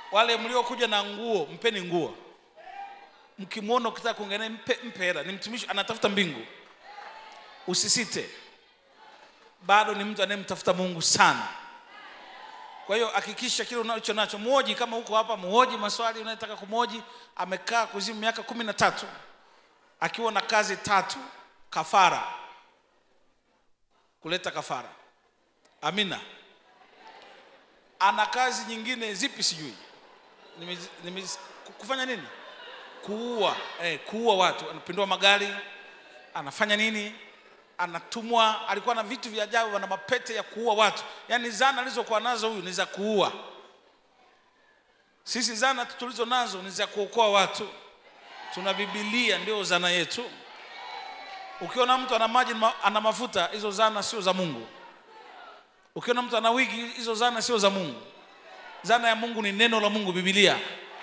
wale mliokuja na nguo mpeni nguo mkimwona ukitaka kuongea naye mpe, mpe hela ni mtumishi anatafuta mbingu usisite bado ni mtu anayemtafuta mungu sana kwa hiyo hakikisha kile unacho nacho muoji kama huko hapa muoji maswali unayotaka kumwoji amekaa kuzimu miaka kumi na tatu akiwa na kazi tatu kafara kuleta kafara amina ana kazi nyingine zipi sijui Nime- nime- kufanya nini kuua eh, kuua watu anapindua magari anafanya nini anatumwa alikuwa na vitu vya ajabu na mapete ya kuua watu yaani zana alizokuwa nazo huyu ni za kuua sisi zana tulizo nazo ni za kuokoa watu tuna bibilia ndio zana yetu ukiona mtu ana maji ma- ana mafuta hizo zana sio za mungu ukiona mtu ana wigi hizo zana sio za mungu zana ya mungu ni neno la mungu bibilia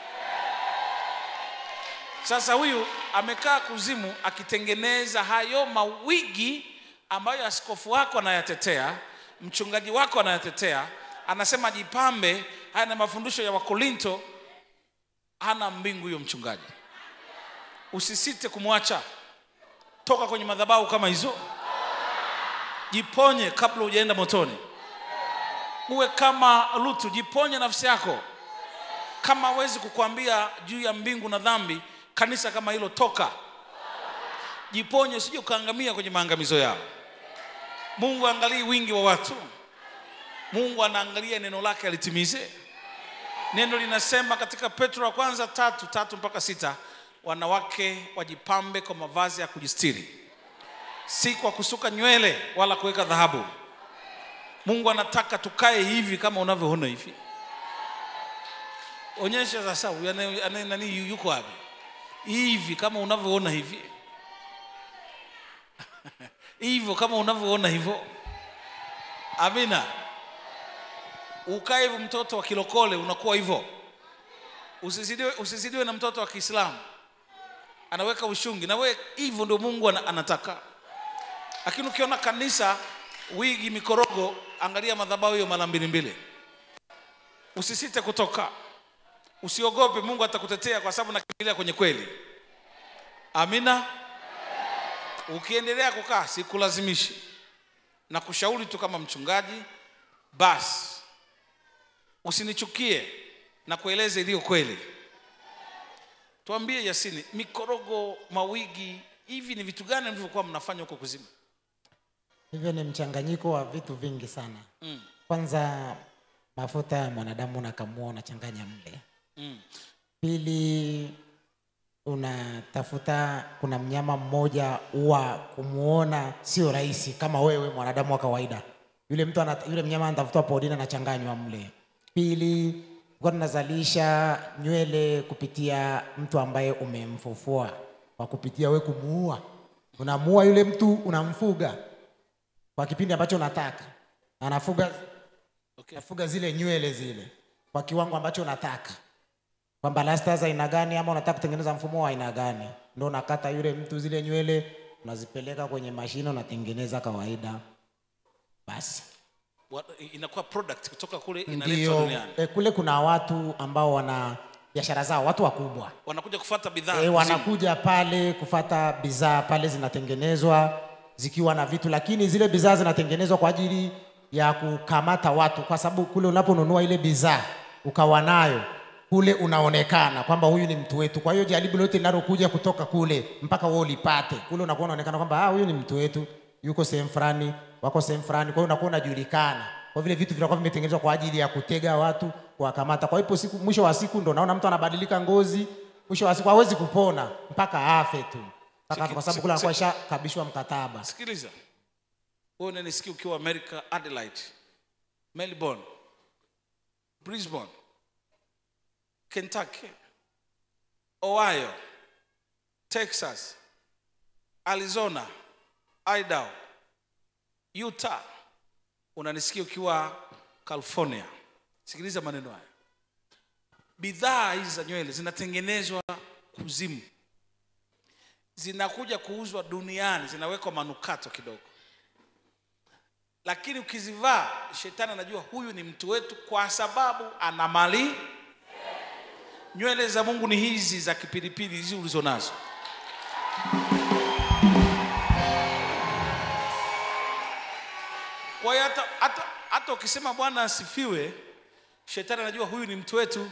sasa huyu amekaa kuzimu akitengeneza hayo mawigi ambayo askofu wako anayatetea mchungaji wako anayatetea anasema jipambe haya na mafundisho ya wakorinto hana mbingu huyo mchungaji usisite kumwacha toka kwenye madhabahu kama hizo jiponye kabla hujaenda motoni uwe kama lutu jiponye nafsi yako kama hawezi kukwambia juu ya mbingu na dhambi kanisa kama hilo toka jiponye usije ukaangamia kwenye maangamizo yao mungu aangalii wingi wa watu mungu anaangalia neno lake alitimize neno linasema katika petro wa kwanza tatu tatu mpaka sita wanawake wajipambe kwa mavazi ya kujistiri si kwa kusuka nywele wala kuweka dhahabu mungu anataka tukae hivi kama unavyoona hivi onyesha sasa huyu anaye- anaye- nani yu- yuko wapi hivi kama unavyoona hivi hivyo kama unavyoona hivyo amina ukae hivyo mtoto wa kilokole unakuwa hivyo usizidiwe, usizidiwe na mtoto wa kiislamu anaweka ushungi na we hivyo ndio mungu ana- anataka lakini ukiona kanisa wigi mikorogo angalia madhabahu hiyo mara mbili mbili usisite kutoka usiogope mungu atakutetea kwa sababu nakimbilia kwenye kweli amina ukiendelea kukaa sikulazimishi na kushauri tu kama mchungaji basi usinichukie na kueleza iliyo kweli tuambie yasini mikorogo mawigi hivi ni vitu gani mlivyokuwa mnafanya huko kuzimu hivyo ni mchanganyiko wa vitu vingi sana mm. kwanza mafuta ya mwanadamu unakamua unachanganya mle Mm. pili unatafuta kuna mnyama mmoja huwa kumwona sio rahisi kama wewe mwanadamu wa kawaida yule mtu ana, yule mnyama anatafutwa porini anachanganywa mle pili kwa tunazalisha nywele kupitia mtu ambaye umemfufua kwa kupitia we kumuua unamuua yule mtu unamfuga kwa kipindi ambacho unataka anafuga Okay. nafuga zile nywele zile kwa kiwango ambacho unataka kwamba rasta za aina gani ama unataka kutengeneza mfumo wa aina gani ndo unakata yule mtu zile nywele unazipeleka kwenye mashine unatengeneza kawaida basi Wa- inakuwa product kutoka kule inaletwa ndio duniani e, kule kuna watu ambao wana biashara zao watu wakubwa wanakuja kufuata bidhaa e, kuzimu. wanakuja pale kufata bidhaa pale zinatengenezwa zikiwa na vitu lakini zile bidhaa zinatengenezwa kwa ajili ya kukamata watu kwa sababu kule unaponunua ile bidhaa ukawa nayo kule unaonekana kwamba huyu ni mtu wetu kwa hiyo jaribu lote linalokuja kutoka kule mpaka wewe ulipate kule unakuwa unaonekana kwamba ah, huyu ni mtu wetu yuko sehemu fulani wako sehemu fulani kwa hiyo unakuwa unajulikana kwa vile vitu vinakuwa vimetengenezwa kwa ajili ya kutega watu kuwakamata kwa hiyo siku mwisho wa siku ndo naona mtu anabadilika ngozi mwisho wa siku hawezi kupona mpaka afe tu mpaka afe, kwa sababu kule anakuwa shakabishwa mkataba sikiliza wewe unanisikia ukiwa america adelaide melbourne brisbane kentucky ohio texas arizona idaho utah unanisikia ukiwa california sikiliza maneno haya bidhaa hizi za nywele zinatengenezwa kuzimu zinakuja kuuzwa duniani zinawekwa manukato kidogo lakini ukizivaa shetani anajua huyu ni mtu wetu kwa sababu ana mali nywele za mungu ni hizi za kipilipili hizi ulizo nazo kwa hiyo hata, hata, hata ukisema bwana asifiwe shetani anajua huyu ni mtu wetu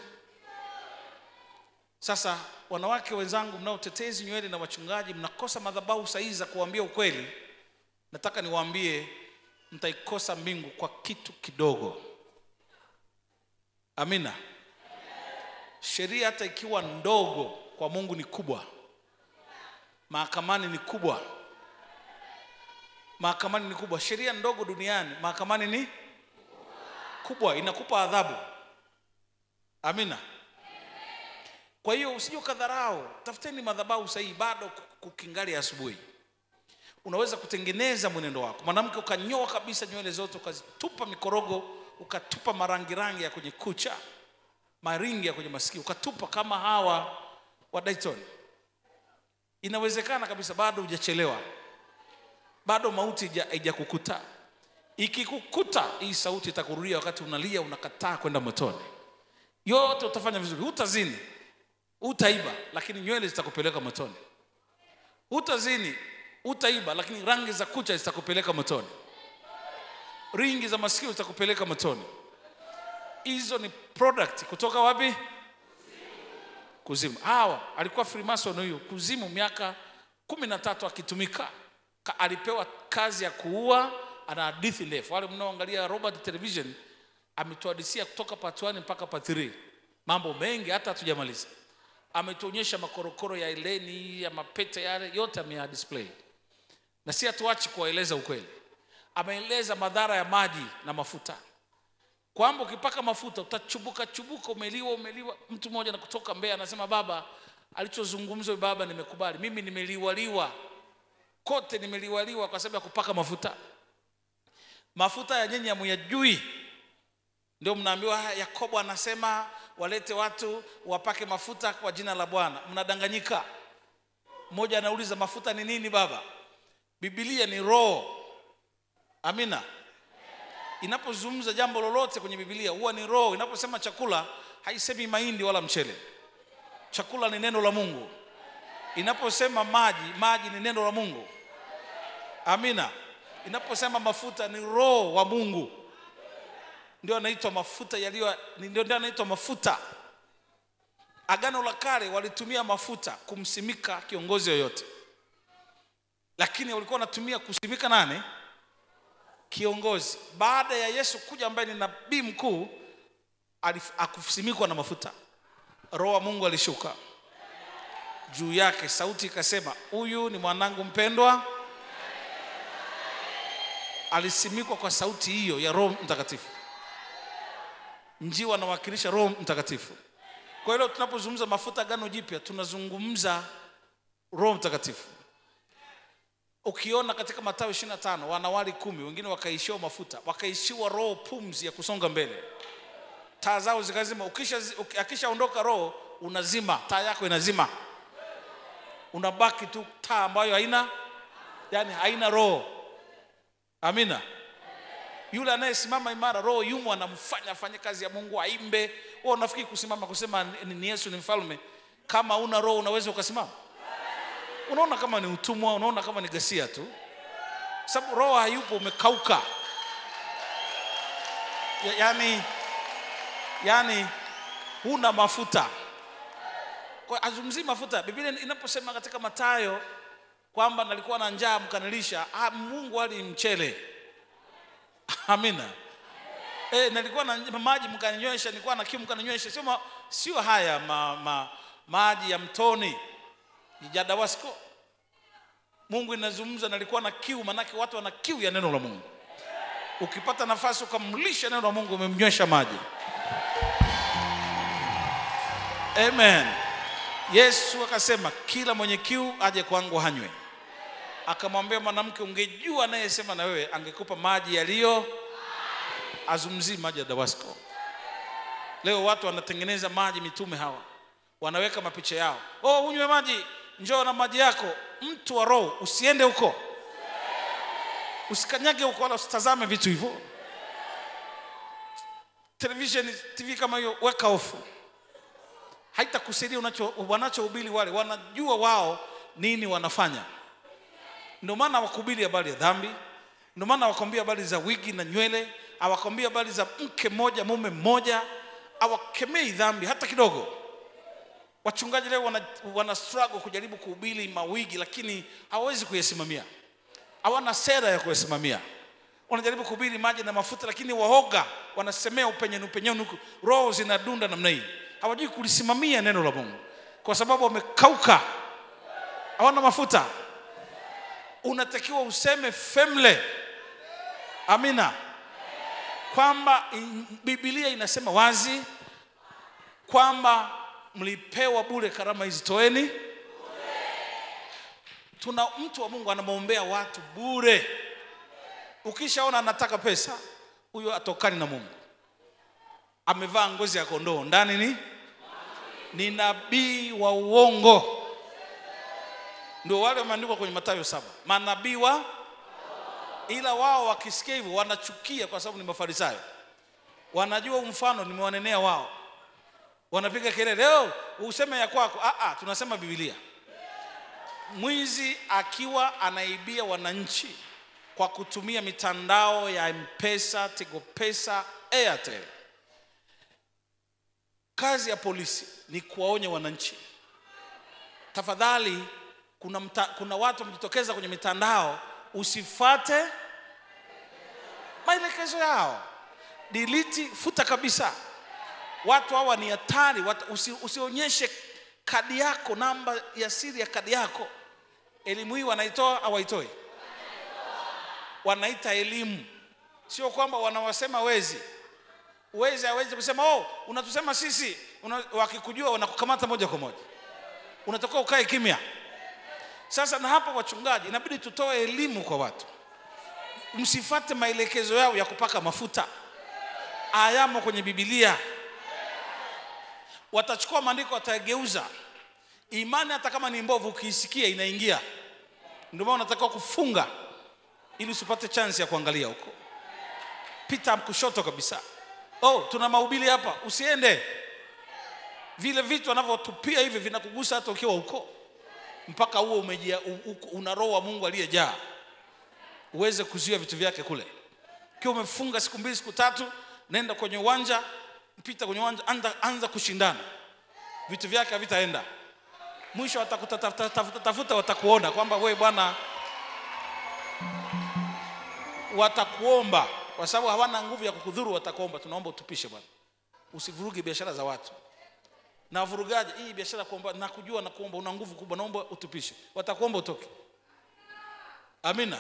sasa wanawake wenzangu mnaotetezi nywele na wachungaji mnakosa madhabahu sahihi za kuwaambia ukweli nataka niwaambie mtaikosa mbingu kwa kitu kidogo amina sheria hata ikiwa ndogo kwa mungu ni kubwa mahakamani ni kubwa mahakamani ni kubwa sheria ndogo duniani mahakamani ni kubwa inakupa adhabu amina kwa hiyo usije ukadharau tafuteni madhabahu sahihi bado kukingali asubuhi unaweza kutengeneza mwenendo wako mwanamke ukanyoa kabisa nywele zote ukazitupa mikorogo ukatupa marangirangi ya kwenye kucha maringi ya kwenye masikio ukatupa kama hawa wa Dayton inawezekana kabisa bado hujachelewa bado mauti haija- haijakukuta ikikukuta hii sauti itakurudia wakati unalia unakataa kwenda motoni yote utafanya vizuri hutazini hutaiba lakini nywele zitakupeleka motoni hutazini hutaiba lakini rangi za kucha zitakupeleka motoni ringi za masikio zitakupeleka motoni hizo ni product kutoka wapi kuzimu hawa alikuwa freemason huyu kuzimu miaka kumi na tatu akitumika Ka, alipewa kazi ya kuua ana hadithi ndefu wale mnaoangalia robert television ametuhadisia kutoka part 1 mpaka part 3 mambo mengi hata hatujamaliza ametuonyesha makorokoro ya eleni ya mapete yale yote ameya display na si hatuachi kuwaeleza ukweli ameeleza madhara ya maji na mafuta kwamba ukipaka mafuta utachubuka chubuka umeliwa umeliwa mtu mmoja na kutoka mbea anasema baba alichozungumza huyu baba nimekubali mimi nimeliwaliwa kote nimeliwaliwa kwa sababu ya kupaka mafuta mafuta ya nyenye hamuyajui ndio mnaambiwa "Ah, yakobo anasema walete watu wapake mafuta kwa jina la bwana mnadanganyika mmoja anauliza mafuta ni nini baba bibilia ni roho amina inapozungumza jambo lolote kwenye bibilia huwa ni roho inaposema chakula haisemi mahindi wala mchele chakula ni neno la mungu inaposema maji maji ni neno la mungu amina inaposema mafuta ni roho wa mungu ndio anaitwa mafuta yaliyo ni- ndio ndio anaitwa mafuta agano la kale walitumia mafuta kumsimika kiongozi yoyote lakini walikuwa wanatumia kusimika nani kiongozi baada ya yesu kuja ambaye ni nabii mkuu alif- akusimikwa na mafuta roho wa mungu alishuka juu yake sauti ikasema huyu ni mwanangu mpendwa alisimikwa kwa sauti hiyo ya roho mtakatifu njiwa anawakilisha roho mtakatifu kwa hiyo tunapozungumza mafuta gano jipya tunazungumza roho mtakatifu ukiona katika matayo 25 wanawali kumi wengine wakaishiwa mafuta wakaishiwa roho pumzi ya kusonga mbele taa zao zikazima ukisha uki- akishaondoka roho unazima taa yako inazima unabaki tu taa ambayo haina yani haina roho amina yule anayesimama imara roho yumo anamfanya afanye kazi ya mungu aimbe wewe unafikiri kusimama kusema ni ni yesu ni mfalme kama una roho unaweza ukasimama unaona kama ni utumwa unaona kama ni ghasia tu sababu roho hayupo umekauka ya, yani yani huna mafuta kwa azungumzii mafuta biblia inaposema katika matayo kwamba nalikuwa na njaa mkanilisha ah, mungu ali mchele amina e, nalikuwa na maji mkaninywesha nilikuwa na kiu mkaninywesha sio, ma, sio haya ma, ma, maji ya mtoni ya dawasko mungu inazungumza nalikuwa na kiu manake watu wana kiu ya neno la mungu ukipata nafasi ukamlisha neno la mungu umemnywesha maji amen yesu akasema kila mwenye kiu aje kwangu hanywe akamwambia mwanamke ungejua anayesema na wewe angekupa maji yaliyo azumzii maji ya dawasko leo watu wanatengeneza maji mitume hawa wanaweka mapicha yao oh unywe maji njoo na maji yako mtu wa roho usiende huko usikanyage huko wala usitazame vitu hivyo television tv kama hiyo weka ofu haitakusaidia unacho wanachohubiri wale wanajua wao nini wanafanya ndio maana hawakuhubiri habari ya dhambi ndio maana hawakwambia habari za wigi na nywele hawakwambia habari za mke mmoja mume mmoja hawakemei dhambi hata kidogo wachungaji leo wana, wana struggle kujaribu kuhubiri mawigi lakini hawawezi kuyasimamia hawana sera ya kuyasimamia wanajaribu kuhubiri maji na mafuta lakini waoga wanasemea upenyeni upenyeni huku roho zinadunda namna hii hawajui kulisimamia neno la mungu kwa sababu wamekauka hawana mafuta unatakiwa useme femle amina kwamba in- bibilia inasema wazi kwamba mlipewa bure karama hizi toeni tuna mtu wa mungu anamwombea watu bure ukishaona anataka pesa huyo atokani na mungu amevaa ngozi ya kondoo ndani ni ni nabii wa uongo ndio wale wameandikwa kwenye matayo saba manabii wa ila wao wakisikia hivyo wanachukia kwa sababu ni mafarisayo wanajua huu mfano nimewanenea wao wanapiga kelele leo useme ya kwako ah, ah, tunasema bibilia mwizi akiwa anaibia wananchi kwa kutumia mitandao ya mpesa tigopesa airtel kazi ya polisi ni kuwaonya wananchi tafadhali kuna, mta, kuna watu wamejitokeza kwenye mitandao usifate maelekezo yao diliti futa kabisa watu hawa ni hatari watu- usi, usionyeshe kadi yako namba ya siri ya kadi yako elimu hii wanaitoa au waitoi wanaita elimu sio kwamba wanawasema wezi wezi hawezi kusema oh unatusema sisi Una, wakikujua wanakukamata moja kwa moja unatakiwa ukae kimya sasa na hapa wachungaji inabidi tutoe elimu kwa watu msifate maelekezo yao ya kupaka mafuta ayamo kwenye bibilia watachukua maandiko watayageuza imani hata kama ni mbovu ukiisikia inaingia ndio maana unatakiwa kufunga ili usipate chance ya kuangalia huko pita kushoto kabisa oh tuna mahubiri hapa usiende vile vitu wanavyotupia hivi vinakugusa hata ukiwa huko mpaka huo umejia u- u- una roho wa mungu aliyejaa uweze kuzuia vitu vyake kule ukiwa umefunga siku mbili siku tatu nenda kwenye uwanja pita kwenye uwanja anza, anza kushindana vitu vyake havitaenda mwisho watakutafuta tafuta, tafuta watakuona kwamba we bwana watakuomba kwa sababu hawana nguvu ya kukudhuru watakuomba tunaomba utupishe bwana usivuruge biashara za watu na wavurugaji hii biashara ya kuomba nakujua na kuomba una nguvu kubwa naomba utupishe watakuomba utoke amina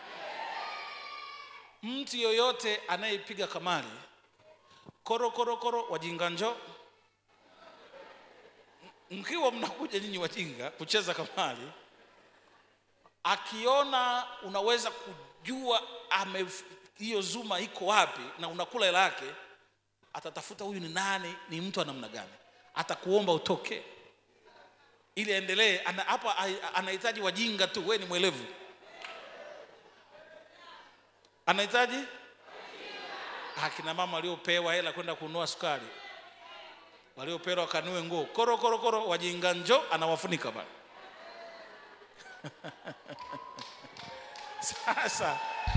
mtu yoyote anayepiga kamari koro koro koro wajinga njo mkiwa mnakuja nyinyi wajinga kucheza kamari akiona unaweza kujua ame hiyo zuma iko wapi na unakula hela yake atatafuta huyu ni nani ni mtu wa namna gani atakuomba utoke ili aendelee ana, hapa ai- anahitaji wajinga tu we ni mwelevu anahitaji akina mama waliopewa hela kwenda kununua sukari waliopewa wakanue nguo koro koro koro wajinga njo anawafunika bana sasa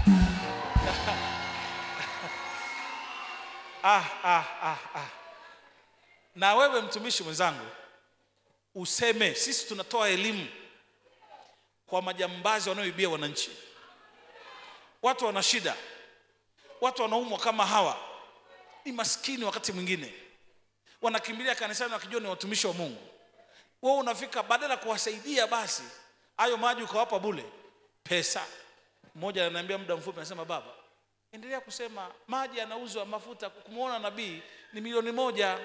ah, ah, ah, ah. na wewe mtumishi mwenzangu useme sisi tunatoa elimu kwa majambazi wanaoibia wananchi watu wana shida watu wanaumwa kama hawa ni maskini wakati mwingine wanakimbilia kanisani wakijua ni watumishi wa mungu wewe unafika badala ya kuwasaidia basi hayo maji ukawapa bule pesa mmoja ananiambia muda mfupi anasema baba endelea kusema maji yanauzwa mafuta kumwona nabii ni milioni moja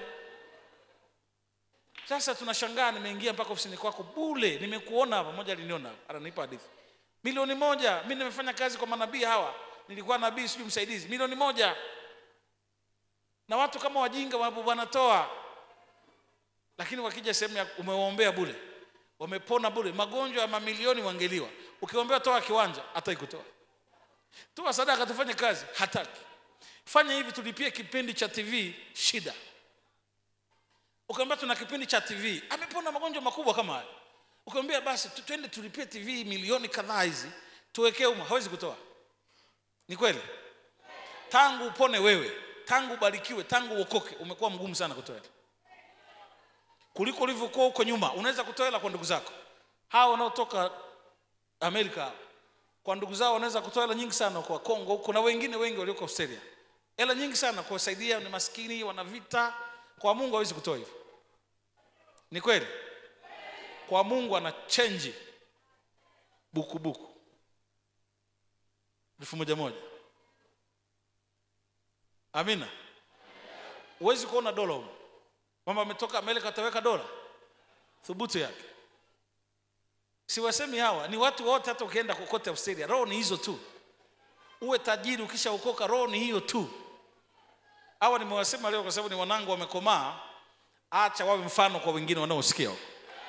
sasa tunashangaa nimeingia mpaka ofisini kwako bule nimekuona hapa moja aliniona hapa, ananipa hadithi milioni moja mi nimefanya kazi kwa manabii hawa nilikuwa nabii sijui msaidizi milioni moja na watu kama wajinga wa- wanatoa lakini wakija sehemu ya umewaombea bule wamepona bule magonjwa ya mamilioni wangeliwa ukiombea toa kiwanja hataki kutoa toa sadaka tufanye kazi hataki fanya hivi tulipie kipindi cha tv shida ukiambia tuna kipindi cha tv amepona magonjwa makubwa kama haya ukiambia basi tu- twende tulipie tv milioni kadhaa hizi tuwekee umo hawezi kutoa ni kweli tangu upone wewe tangu ubarikiwe tangu uokoke umekuwa mgumu sana kutoa hela kuliko ulivyokuwa huko nyuma unaweza kutoa hela kwa ndugu zako hawa wanaotoka amerika kwa ndugu zao wanaweza kutoa hela nyingi sana kwa kongo huko na wengine wengi walioko australia hela nyingi sana kuwasaidia ni maskini wana vita kwa mungu hawezi kutoa hivyo ni kweli kwa mungu ana chenji bukubuku elfu moja moja amina huwezi kuona dola huko kwamba ametoka amerika ataweka dola thubutu yake siwasemi hawa ni watu wote hata ukienda kokote australia roho ni hizo tu uwe tajiri ukishaokoka roho ni hiyo tu hawa nimewasema leo kwa sababu ni wanangu wamekomaa acha wawe mfano kwa wengine wanaosikia huko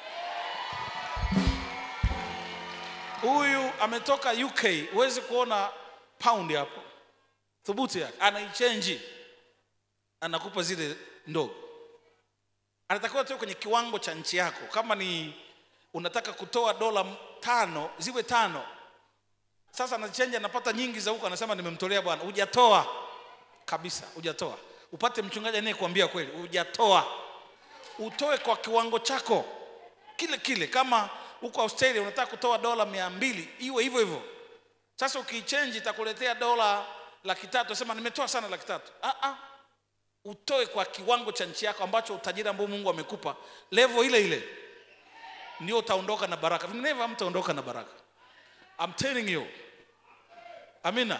huyu ametoka uk huwezi kuona paundi hapo thubutu yake anaichenji anakupa zile ndogo anatakiwa tu kwenye kiwango cha nchi yako kama ni unataka kutoa dola m- tano ziwe tano sasa anachenji anapata nyingi za huko anasema nimemtolea bwana hujatoa kabisa hujatoa upate mchungaji anayekuambia kweli hujatoa utoe kwa kiwango chako kile kile kama huko australia unataka kutoa dola mia mbili iwe hivyo hivyo sasa ukiichenji itakuletea dola laki tatu sema nimetoa sana laki tatu ah, ah. utoe kwa kiwango cha nchi yako ambacho utajiri ambao mungu amekupa levo ile ile ndio utaondoka na baraka vinginevyo hamtaondoka na baraka I'm telling you amina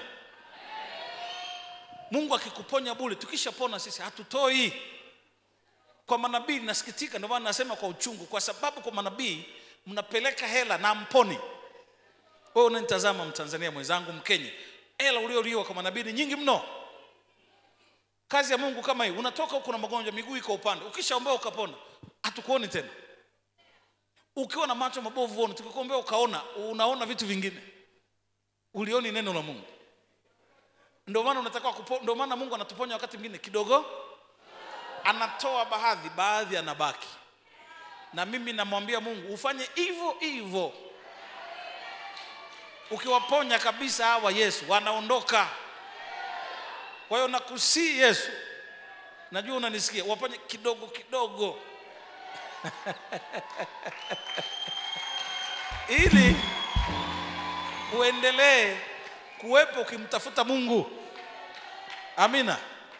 mungu akikuponya bure tukishapona sisi hatutoi kwa manabii nasikitika ndio maana nasema kwa uchungu kwa sababu kwa manabii mnapeleka hela na mponi wewe unanitazama mtanzania mwenzangu mkenya hela ulioliwa kwa manabii ni nyingi mno kazi ya mungu kama hii unatoka huko na magonjwa miguu iko upande ukishaombea ukapona hatukuoni tena ukiwa na macho mabovu uone tukikuombea ukaona unaona vitu vingine ulioni neno la mungu ndio maana unatakiwa kupo, ndio maana mungu anatuponya wakati mwingine kidogo anatoa baadhi baadhi anabaki na mimi namwambia mungu ufanye hivyo hivyo ukiwaponya kabisa hawa yesu wanaondoka kwa hiyo nakusii yesu najua unanisikia waponye kidogo kidogo ili uendelee kuwepo ukimtafuta mungu amina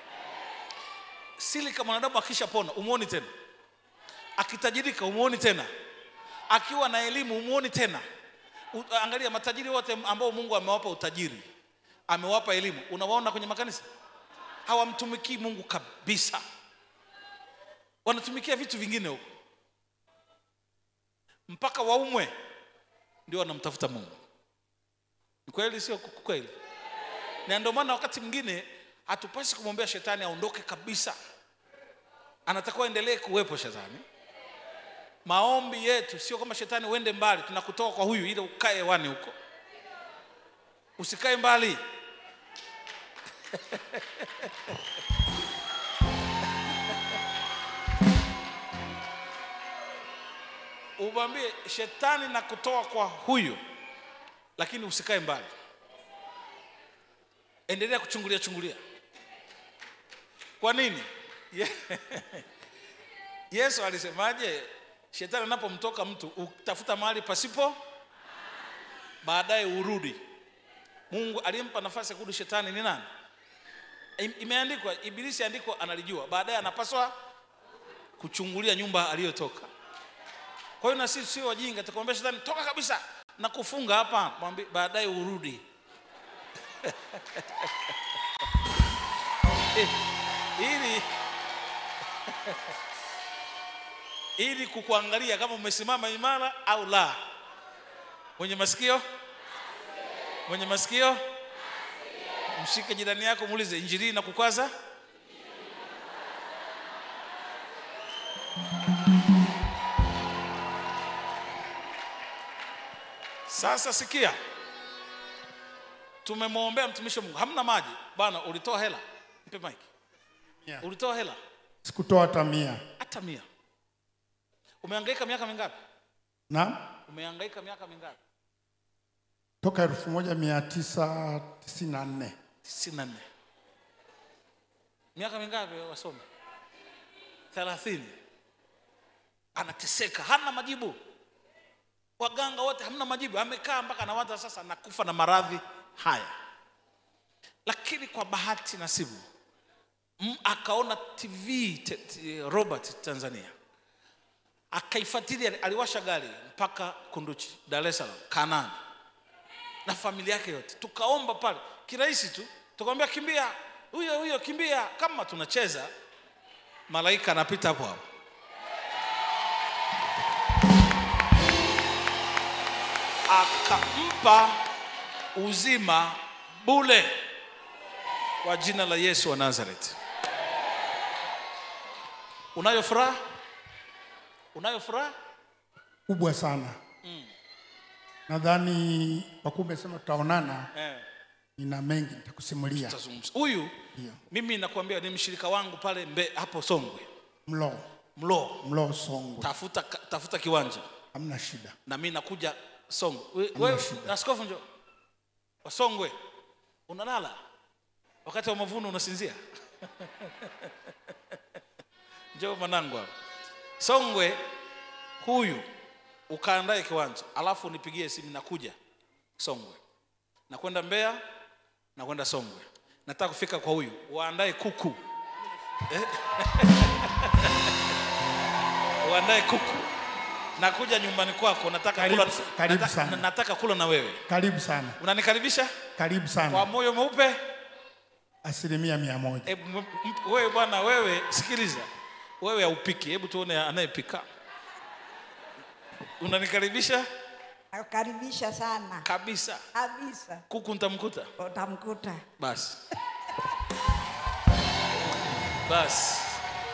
sili kama mwanadamu akishapona umwoni tena akitajirika umwoni tena akiwa na elimu umwoni tena U, angalia matajiri wote ambao mungu amewapa utajiri amewapa elimu unawaona kwenye makanisa hawamtumikii mungu kabisa wanatumikia vitu vingine huko mpaka waumwe ndio wanamtafuta mungu ni kweli sio kweli na ndio maana wakati mwingine hatupasi kumwombea shetani aondoke kabisa anatakiwa endelee kuwepo shetani maombi yetu sio kama shetani uende mbali tunakutoa kwa huyu ili ukae hewani huko usikae mbali umwambie shetani na kutoa kwa huyu lakini usikae mbali endelea kuchungulia chungulia kwa nini Ye- yesu alisemaje shetani anapomtoka mtu utafuta mahali pasipo baadaye urudi mungu aliyempa nafasi ya kurudi shetani ni nani Im- imeandikwa ibilisi andikwa analijua baadaye anapaswa kuchungulia nyumba aliyotoka kwa hiyo na sisi sio wajinga tukamwambia shetani toka kabisa na kufunga hapa mwambie baadaye urudi Eh, ili ili kukuangalia kama umesimama imara au la mwenye masikio mwenye masikio mshike jirani yako muulize injili na kukwaza sasa sikia tumemwombea mtumishi wa mungu hamna maji bwana ulitoa hela mpe mike Yeah. ulitoa hela sikutoa hata mia hata mia umehangaika miaka mingapi na umehangaika miaka mingapi toka 1994 tisini na nne miaka mingapi wasome thelathini anateseka hana majibu waganga wote hamna majibu amekaa mpaka anawaza sasa nakufa na maradhi haya lakini kwa bahati nasibu m- akaona tv te, te, robert tanzania akaifuatilia aliwasha gari mpaka kunduchi dar es salaam kanani na familia yake yote tukaomba pale kirahisi tu tukamwambia kimbia huyo huyo kimbia kama tunacheza malaika anapita hapo hapo akampa uzima bule kwa jina la yesu wa nazareti unayo furaha unayo furaha kubwa sana nadhani kwa kuwa umesema tutaonana eh. nina mengi nitakusimulia tutazungumza. huyu Ndio. mimi nakwambia ni mshirika wangu pale mbe, hapo songwe mlo mloo mlo songwe tafuta, tafuta kiwanja hamna shida na mi nakuja songwe We- Hamna wewe shida. askofu njo wasongwe unalala wakati wa mavuno unasinzia njoo mwanangu hapa songwe huyu ukaandae kiwanja alafu nipigie simu nakuja songwe nakwenda mbeya nakwenda songwe nataka kufika kwa huyu waandae kuku Eh? waandae kuku nakuja nyumbani kwako nataka Karibu- kula, karibu nata- sana. nataka kula na wewe karibu sana unanikaribisha karibu kwa sana moyo mweupe asilimia mia moja Hebu m- m- wewe bwana wewe sikiliza wewe haupiki hebu tuone anayepika unanikaribisha Nakukaribisha sana kabisa kabisa, kuku ntamkuta utamkuta. basi basi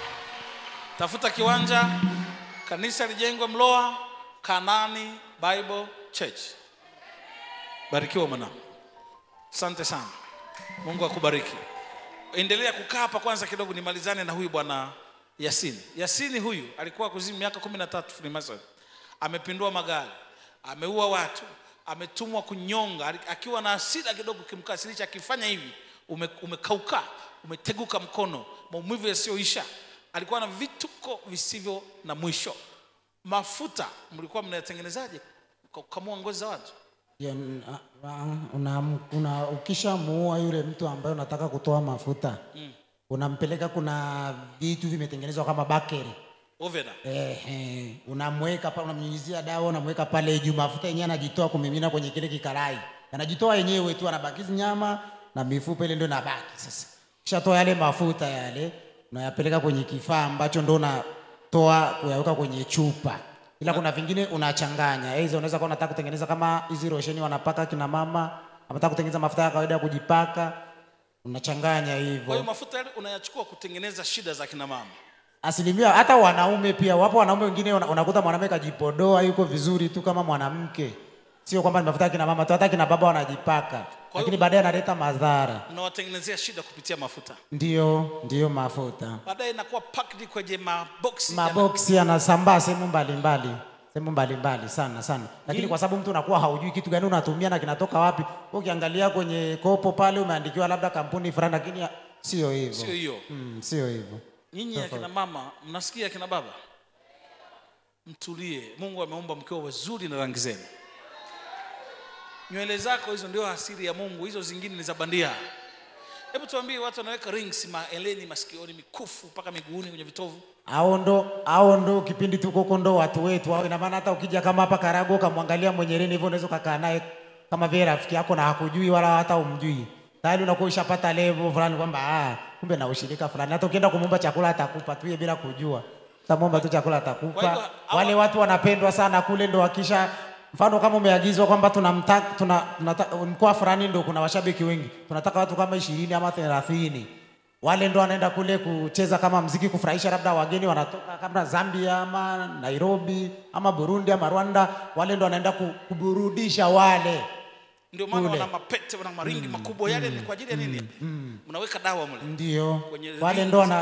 tafuta kiwanja kanisa lijengwe mloa kanani bible church barikiwa mwanangu asante sana mungu akubariki endelea kukaa hapa kwanza kidogo nimalizane na huyu bwana yasini yasini huyu alikuwa kuzimu miaka kumi na tatu freemason amepindua magari ameua watu ametumwa kunyonga ali- akiwa na hasira kidogo kimkasirisha akifanya hivi ume, umekauka umeteguka mkono maumivu yasiyoisha alikuwa na vituko visivyo na mwisho mafuta mlikuwa mnayatengenezaje kwa kukamua ngozi za watu Ya, n- a- a- una, una, ukishamuua yule mtu ambaye unataka kutoa mafuta mm. unampeleka kuna vitu vimetengenezwa kama bakeri ovena Ehe, unamweka pale, unamnyunyizia dawa, unamweka pale juu, mafuta yenyewe anajitoa kumimina kwenye kile kikarai, anajitoa yenyewe tu, anabakizi nyama na mifupa ile ndio inabaki. Sasa kishatoa yale mafuta yale, unayapeleka kwenye kifaa ambacho ndo unatoa kuyaweka kwenye chupa, ila kuna vingine unachanganya. Hizo unaweza kuwa unataka kutengeneza kama hizi rosheni wanapaka kina mama, anataka kutengeneza mafuta ya kawaida ya kujipaka, unachanganya kwa hiyo hivyo mafuta yale unayachukua kutengeneza shida za kina mama asilimia hata wanaume pia wapo wanaume wengine una- unakuta mwanaume kajipodoa yuko vizuri tu kama mwanamke sio kwamba ni mafuta ya kina mama tu hata kina baba wanajipaka lakini baadaye analeta madhara mnawatengenezea shida kupitia mafuta ndio ndio mafuta baadaye inakuwa packed kwenye maboksi maboksi yanasambaa sehemu mbalimbali sehemu mbalimbali sana sana lakini kwa sababu mtu unakuwa haujui kitu gani unatumia na kinatoka wapi Wewe ukiangalia kwenye kopo pale umeandikiwa labda kampuni fulani lakini ya- sio hivyo sio hiyo Mm, sio hivyo nyinyi akina mama mnasikia akina baba mtulie mungu ameumba mkiwa wazuri na rangi zenu nywele zako hizo ndio asili ya mungu hizo zingine ni za bandia hebu tuambie watu wanaweka rings maeleni masikioni mikufu mpaka miguuni kwenye vitovu au ndo au ndo kipindi tuko huko ndo watu wetu au ina maana hata ukija kama hapa Karago ukamwangalia mwenye reni hivyo unaweza ukakaa naye kama vile rafiki yako na hakujui wala hata umjui tayari unakuwa ushapata level fulani kwamba ah kumbe na ushirika fulani hata ukienda kumwomba chakula atakupa tu yeye bila kujua utamwomba tu chakula Kwa atakupa hivyo, hawa- wale watu wanapendwa sana kule ndo wakisha mfano kama umeagizwa kwamba tunamtaka tuna, tunata- mkoa fulani ndo kuna washabiki wengi tunataka watu kama ishirini ama thelathini wale ndo wanaenda kule kucheza kama mziki kufurahisha labda wageni wanatoka kama Zambia ama Nairobi ama Burundi ama Rwanda wale ndo wanaenda ku- kuburudisha wale ndio maana Kule. wana mapete wana maringi makubwa yale ni kwa ajili ya nini mnaweka dawa mle ndio Kwenye wale rings. ndo wana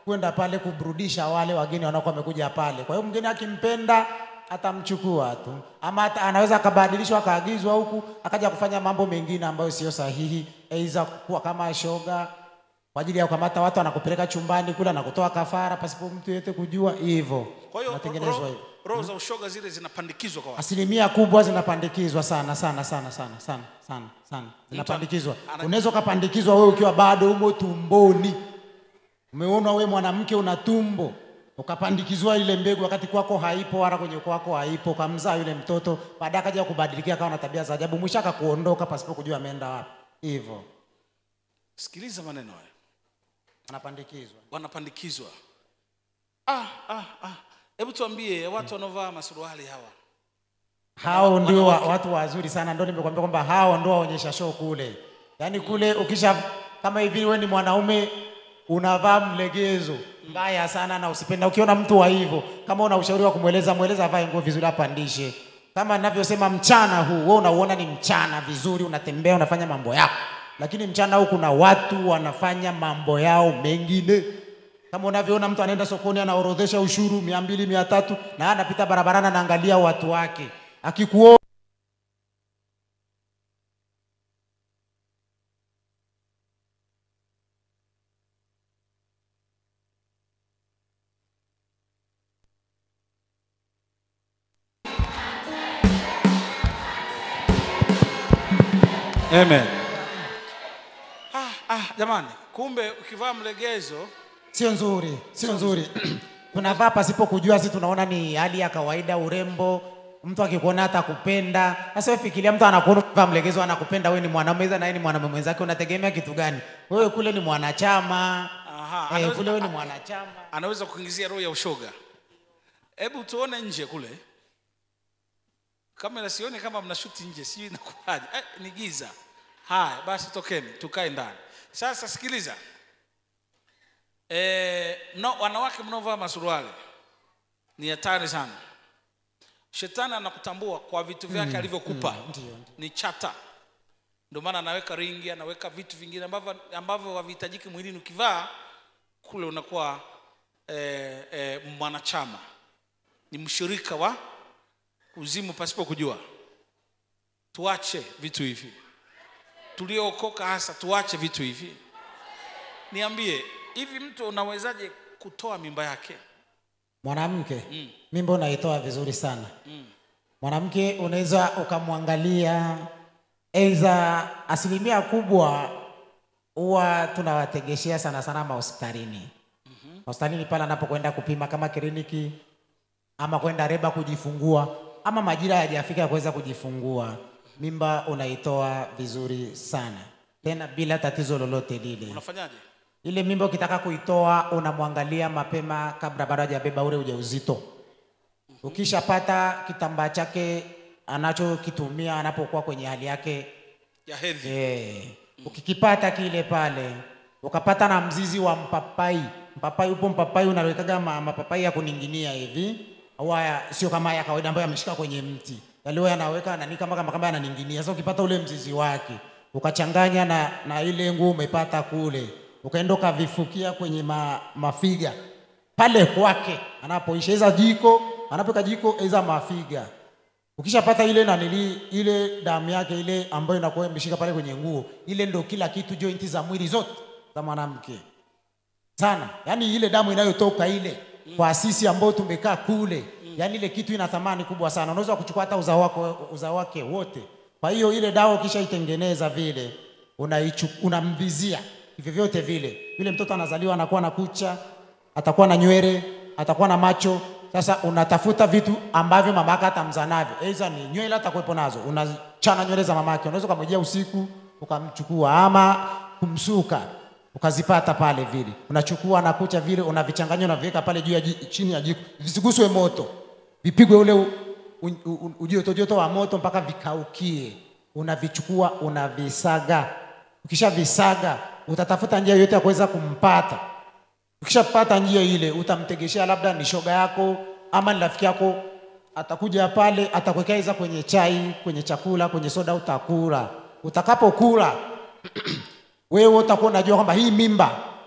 kwenda pale kuburudisha wale wageni wanaokuwa wamekuja pale. Kwa hiyo mgeni akimpenda atamchukua tu, ama hata anaweza akabadilishwa akaagizwa huku akaja kufanya mambo mengine ambayo sio sahihi, aidha kuwa kama shoga kwa ajili ya kukamata watu, anakupeleka chumbani kule na kutoa kafara pasipo mtu yeyote kujua, hivyo Kwa hiyo natengenezwa roho hivyo. roho za ushoga zile zinapandikizwa kwa watu. Asilimia kubwa zinapandikizwa sana sana sana sana sana sana sana, zinapandikizwa. ana- Unaweza ukapandikizwa wewe ukiwa bado umo tumboni, umeona wewe mwanamke una tumbo, ukapandikizwa ile mbegu wakati kwako haipo, wala kwenye kwako haipo, ukamzaa yule mtoto, baadaye akaja kubadilikia akawa na tabia za ajabu, mwisho akakuondoka pasipo kujua ameenda wapi. Hivyo Sikiliza maneno haya, anapandikizwa. wanapandikizwa. Ah, ah, ah. Hebu tuambie watu wanaovaa masuruali hawa hao ndio wa, watu wazuri sana, ndio nimekwambia kwamba hao ndio waonyesha show kule. Yaani kule ukisha kama hivi, wewe ni mwanaume unavaa mlegezo mbaya sana na usipenda. Ukiona mtu wa hivyo, kama una ushauri wa kumweleza, mweleza avae nguo vizuri, apandishe. Kama ninavyosema, mchana huu wewe unauona ni mchana vizuri, unatembea unafanya mambo yako, lakini mchana huu kuna watu wanafanya mambo yao mengine kama unavyoona mtu anaenda sokoni anaorodhesha ushuru mia mbili mia tatu na anapita barabarani anaangalia watu wake akikuona Amen. Ah, ah, jamani, kumbe ukivaa mlegezo sio nzuri, sio nzuri. tunavaa pasipo kujua, si tunaona ni hali ya kawaida, urembo. Mtu akikuona hata kupenda. Sasa wewe fikiria, mtu anakuona umevaa mlegezo, anakupenda wewe, ni mwanamume na yeye ni mwanamume mwenzake, unategemea kitu gani? Wewe kule ni mwanachama Aha, eh, anaweza- kule wewe ni mwanachama. anaweza kuingizia roho ya ushoga. Hebu tuone nje kule, kamera sioni kama mnashuti nje, sijui inakuwaje. Eh, ni giza. Haya basi, tokeni tukae ndani. Sasa sikiliza, eh, no, wanawake mnaovaa masuruali ni hatari sana. Shetani anakutambua kwa vitu vyake alivyokupa, ndio, ndio. ni chata. Ndio maana anaweka ringi, anaweka vitu vingine ambavyo ambavyo havihitajiki mwilini. Ukivaa kule unakuwa eh, eh, mwanachama, ni mshirika wa kuzimu pasipo kujua. Tuache vitu hivi, tuliookoka hasa tuache vitu hivi. Niambie, hivi mtu unawezaje kutoa mimba yake? Mwanamke mimba unaitoa vizuri sana. Mwanamke unaweza ukamwangalia, aidha asilimia kubwa huwa tunawategeshea sana sana mahospitalini. Hospitalini pale anapokwenda kupima kama kliniki ama kwenda reba kujifungua ama majira hayajafika ya kuweza kujifungua, mimba unaitoa vizuri sana tena bila tatizo lolote lile. Unafanyaje? Ile mimba ukitaka kuitoa unamwangalia mapema kabla bado hajabeba ule ujauzito. Ukishapata kitambaa chake anachokitumia anapokuwa kwenye hali yake Ya hedhi. eh, ukikipata kile pale ukapata na mzizi wa mpapai. Mpapai upo mpapai unawekaga ma, mapapai ya kuninginia hivi au haya sio kama haya ya kawaida ambayo yameshika kwenye mti. Yale yanaweka nani kama kama kama yananinginia. Sasa ukipata ule mzizi wake ukachanganya na, na ile nguo umepata kule ukaenda ukavifukia kwenye ma, mafiga pale kwake anapoisha iza jiko anapeka jiko iza mafiga ukishapata ile nanili ile damu yake ile ambayo inakuwa imeshika pale kwenye nguo ile ndo kila kitu jointi za mwili zote za mwanamke sana yaani ile damu inayotoka ile kwa sisi ambao tumekaa kule yaani ile kitu ina thamani kubwa sana unaweza kuchukua hata uzao wako uzao wake wote kwa hiyo ile dawa ukishaitengeneza vile unaichu unamvizia hivyo vyote vile yule mtoto anazaliwa anakuwa na kucha atakuwa na nywele atakuwa na macho sasa unatafuta vitu ambavyo mama yake atamzaa navyo aidha ni nywele atakuwepo nazo unachana nywele za mama yake unaweza ukamjia usiku ukamchukua ama kumsuka ukazipata pale vile unachukua na kucha vile unavichanganya unaviweka pale juu ya ji- chini ya jiko visiguswe moto vipigwe ule u- u- u- ujoto joto wa moto mpaka vikaukie unavichukua unavisaga ukishavisaga utatafuta njia yote ya kuweza kumpata ukishapata njia ile utamtegeshea labda ni shoga yako ama ni rafiki yako atakuja pale atakuwekea iza kwenye chai kwenye chakula kwenye soda utakula utakapokula wewe utakuwa unajua kwamba hii mimba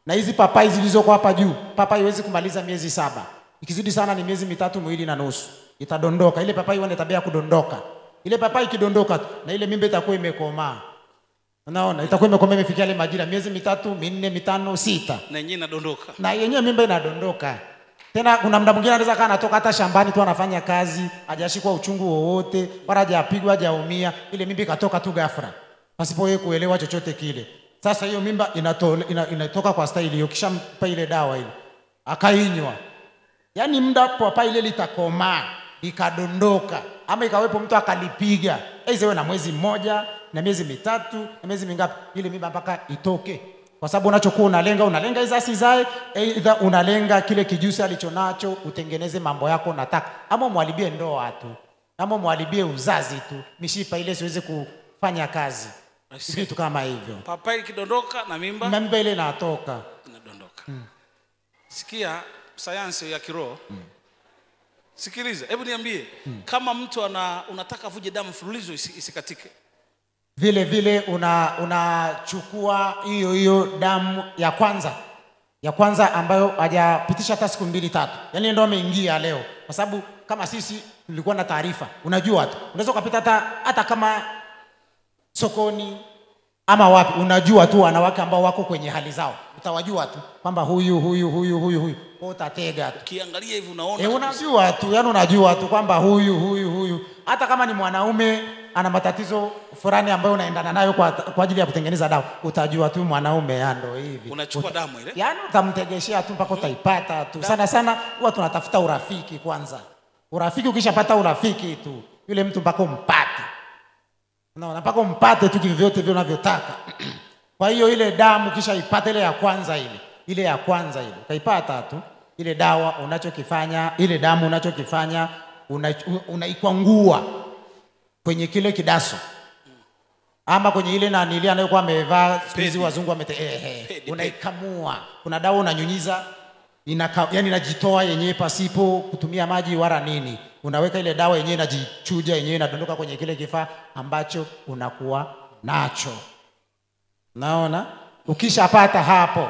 na hizi papai zilizoko hapa juu papai iwezi kumaliza miezi saba ikizidi sana ni miezi mitatu miwili na nusu itadondoka ile papai wana tabia ya kudondoka ile papai ikidondoka tu, na ile mimba itakuwa imekomaa unaona itakuwa imekomaa imefikia ile majira miezi mitatu minne mitano sita na yenyewe inadondoka na yenyewe mimba inadondoka tena kuna mda mwingine anaweza kaa anatoka hata shambani tu anafanya kazi hajashikwa uchungu wowote wala hajapigwa hajaumia ile mimba ikatoka tu ghafla pasipo yeye kuelewa chochote kile sasa hiyo mimba inatole, ina, inatoka kwa staili hiyo kishampa ile dawa ile akainywa yaani muda papa ile litakomaa likadondoka ama ikawepo mtu akalipiga aizewe na mwezi mmoja na miezi mitatu na miezi mingapi ile mimba mpaka itoke kwa sababu unachokuwa unalenga unalenga iza asizae eidha unalenga kile kijusi alichonacho utengeneze mambo yako unataka ama mwalibie ndoa tu ama mwalibie uzazi tu mishipa ile siwezi kufanya kazi I see. vitu kama hivyo papai ikidondoka na mimba na mimba ile inatoka inadondoka sikia sayansi ya kiroho sikiliza hebu niambie kama mtu ana unataka vuje damu mfululizo isi, isikatike vile vile una unachukua hiyo hiyo damu ya kwanza ya kwanza ambayo hajapitisha hata siku mbili tatu yaani ndo ameingia leo kwa sababu kama sisi tulikuwa na taarifa unajua tu unaweza ukapita hata hata kama sokoni ama wapi unajua tu wanawake ambao wako kwenye hali zao utawajua tu kwamba huyu huyu huyu huyu huyu Kwa utatega tu ukiangalia hivi unaona E, kabisa. unajua tu yani unajua tu kwamba huyu huyu huyu hata kama ni mwanaume ana matatizo fulani ambayo unaendana nayo kwa, kwa ajili ya kutengeneza dawa utajua tu mwanaume ya ndo hivi unachukua damu ile yaani utamtegeshea tu mpaka utaipata tu sana sana huwa tunatafuta urafiki kwanza urafiki ukishapata urafiki tu yule mtu mpaka umpate unaona mpaka umpate tu kivyote vile unavyotaka kwa hiyo ile damu kisha ipate ile ya kwanza ile ile ya kwanza ile utaipata tu ile dawa unachokifanya ile damu unachokifanya una- unaikwangua kwenye kile kidaso ama kwenye ile nanili anayokuwa amevaa siku hizi Pedi. wazungu wamete ehe, Pedi, unaikamua kuna dawa unanyunyiza inaka, yani inajitoa yenyewe pasipo kutumia maji wala nini unaweka ile dawa yenyewe inajichuja yenyewe inadondoka kwenye kile kifaa ambacho unakuwa nacho naona ukishapata hapo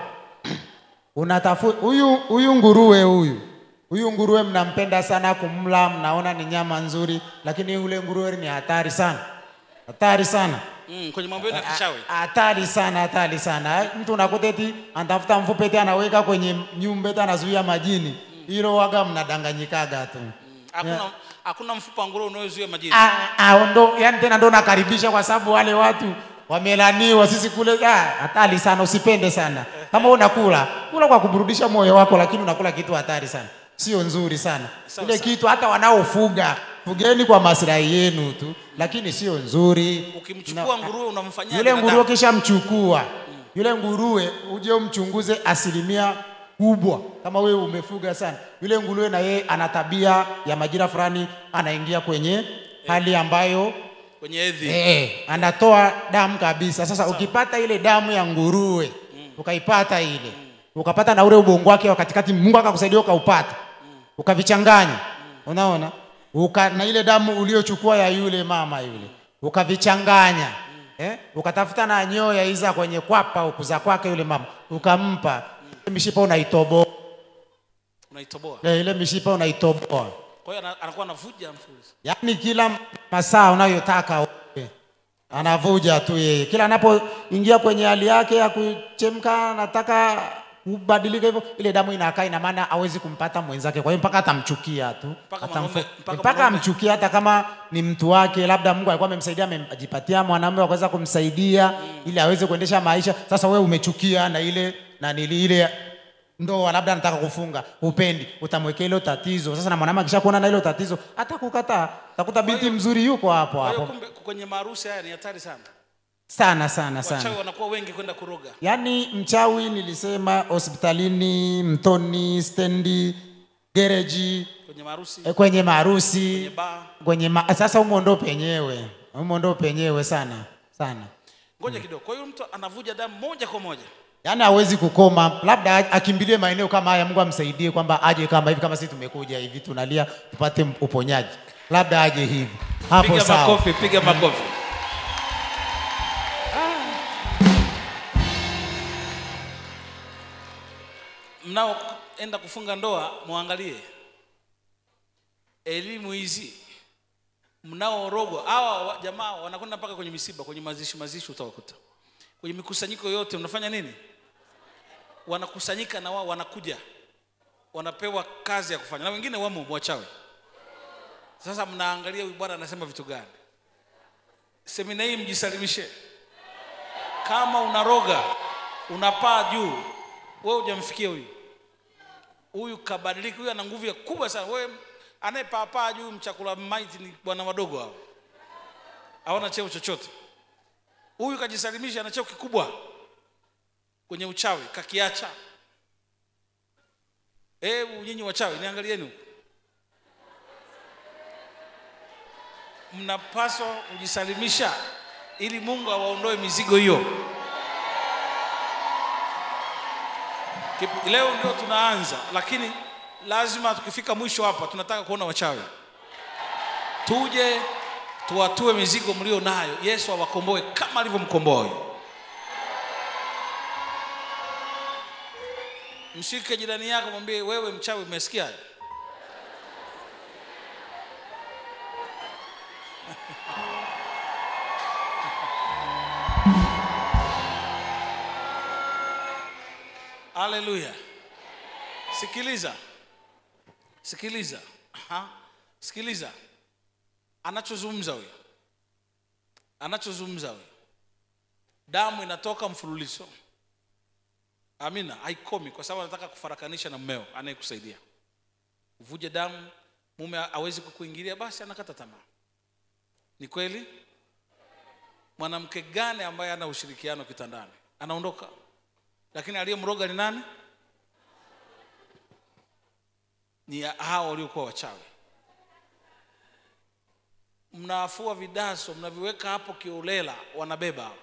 unatafuta huyu huyu nguruwe huyu huyu nguruwe mnampenda sana kumla mnaona ni nyama nzuri lakini ule nguruwe ni hatari sana hatari sana mm, kwenye mambo yenu ya kishawi hatari sana hatari sana mtu unakuta eti anatafuta mfupe eti anaweka kwenye nyumba eti anazuia majini hilo waga mnadanganyikaga tu hakuna hakuna mfupa wa nguruwe unaozuia majini Ah, ah, ndo yani tena ndo nakaribisha kwa sababu wale watu wamelaniwa sisi kule ah, hatari sana usipende sana kama unakula kula kwa kuburudisha moyo wako lakini unakula kitu hatari sana sio nzuri sana Sawa, ile sawa. kitu hata wanaofuga fugeni kwa maslahi yenu tu lakini sio nzuri ukimchukua nguruwe unamfanyia yule binadamu. nguruwe kisha mchukua yule nguruwe uje umchunguze asilimia kubwa kama wewe umefuga sana yule nguruwe na yeye ana tabia ya majira fulani anaingia kwenye hali ambayo kwenye hedhi eh, anatoa damu kabisa sasa ukipata ile damu ya nguruwe ukaipata ile ukapata na ule ubongo wake wa katikati mungu akakusaidia ukaupata ukavichanganya unaona Uka, na ile damu uliochukua ya yule mama yule ukavichanganya eh? ukatafuta na nyoya iza kwenye kwapa ukuza kwake yule mama ukampa ile mishipa unaitoboa unaitoboa eh, ile mishipa unaitoboa kwa hiyo ana- anakuwa anavuja mfululizo yaani kila masaa unayotaka wewe, anavuja tu yeye kila anapoingia kwenye hali yake ya kuchemka anataka kubadilika hivyo ile damu inakaa ina maana hawezi kumpata mwenzake kwa hiyo mpaka atamchukia tu Mpaka Atamfo- mwanaume- mpaka mpaka mwanaume. amchukia hata kama ni mtu wake labda mungu alikuwa amemsaidia amejipatia mwanamume wa kuweza kumsaidia ili aweze kuendesha maisha sasa wewe umechukia na ile na nili ile ndoa labda anataka kufunga upendi utamwekea hilo tatizo sasa na mwanamke akishakuona na hilo tatizo hata kukataa takuta binti mzuri yuko hapo kwa hiyo hapo kumbe kwenye maharusi haya ni hatari sana sana sana sana wachawi wanakuwa wengi kwenda kuroga yaani mchawi nilisema hospitalini mtoni stendi gereji kwenye maharusi eh, kwenye maharusi kwenye baa kwenye ma... sasa humo ndo penyewe humo ndo penyewe sana sana ngoja kidogo kwa hiyo mtu anavuja damu moja kwa moja yaani hawezi kukoma labda a- akimbilie maeneo kama haya mungu amsaidie kwamba aje kama hivi kama sisi tumekuja hivi tunalia tupate m- uponyaji labda aje hivi hapo piga sawa makofi piga makofi mnaoenda kufunga ndoa mwangalie elimu hizi mnaorogwa hawa wa- jamaa wanakwenda mpaka kwenye misiba kwenye mazishi mazishi utawakuta kwenye mikusanyiko yote mnafanya nini wanakusanyika na wao wanakuja wanapewa kazi ya kufanya na wengine wamo wachawi sasa mnaangalia huyu bwana anasema vitu gani semina hii mjisalimishe kama unaroga unapaa juu wewe hujamfikia huyu huyu kabadilika huyu ana nguvu ya kubwa sana wewe anayepaapaa juu mchakula maiti ni bwana wadogo hao hawana cheo chochote huyu kajisalimisha ana cheo kikubwa kwenye uchawi kakiacha hebu nyinyi wachawi niangalieni huku mnapaswa kujisalimisha ili mungu awaondoe mizigo hiyo Kip- leo ndio tunaanza lakini lazima tukifika mwisho hapa tunataka kuona wachawi tuje tuwatue mizigo mlio nayo yesu awakomboe kama alivyomkomboa huyo mshike jirani yako mwambie wewe mchawi umesikia haleluya sikiliza sikiliza Aha. sikiliza anachozungumza huyo anachozungumza huyo damu inatoka mfululizo amina haikomi kwa sababu anataka kufarakanisha na mmeo anayekusaidia uvuje damu mume awezi kukuingilia basi anakata tamaa ni kweli mwanamke gani ambaye ana ushirikiano kitandani anaondoka lakini aliyemroga ni nani ni hao waliokuwa wachawi mnafua vidaso mnaviweka hapo kiolela wanabeba hao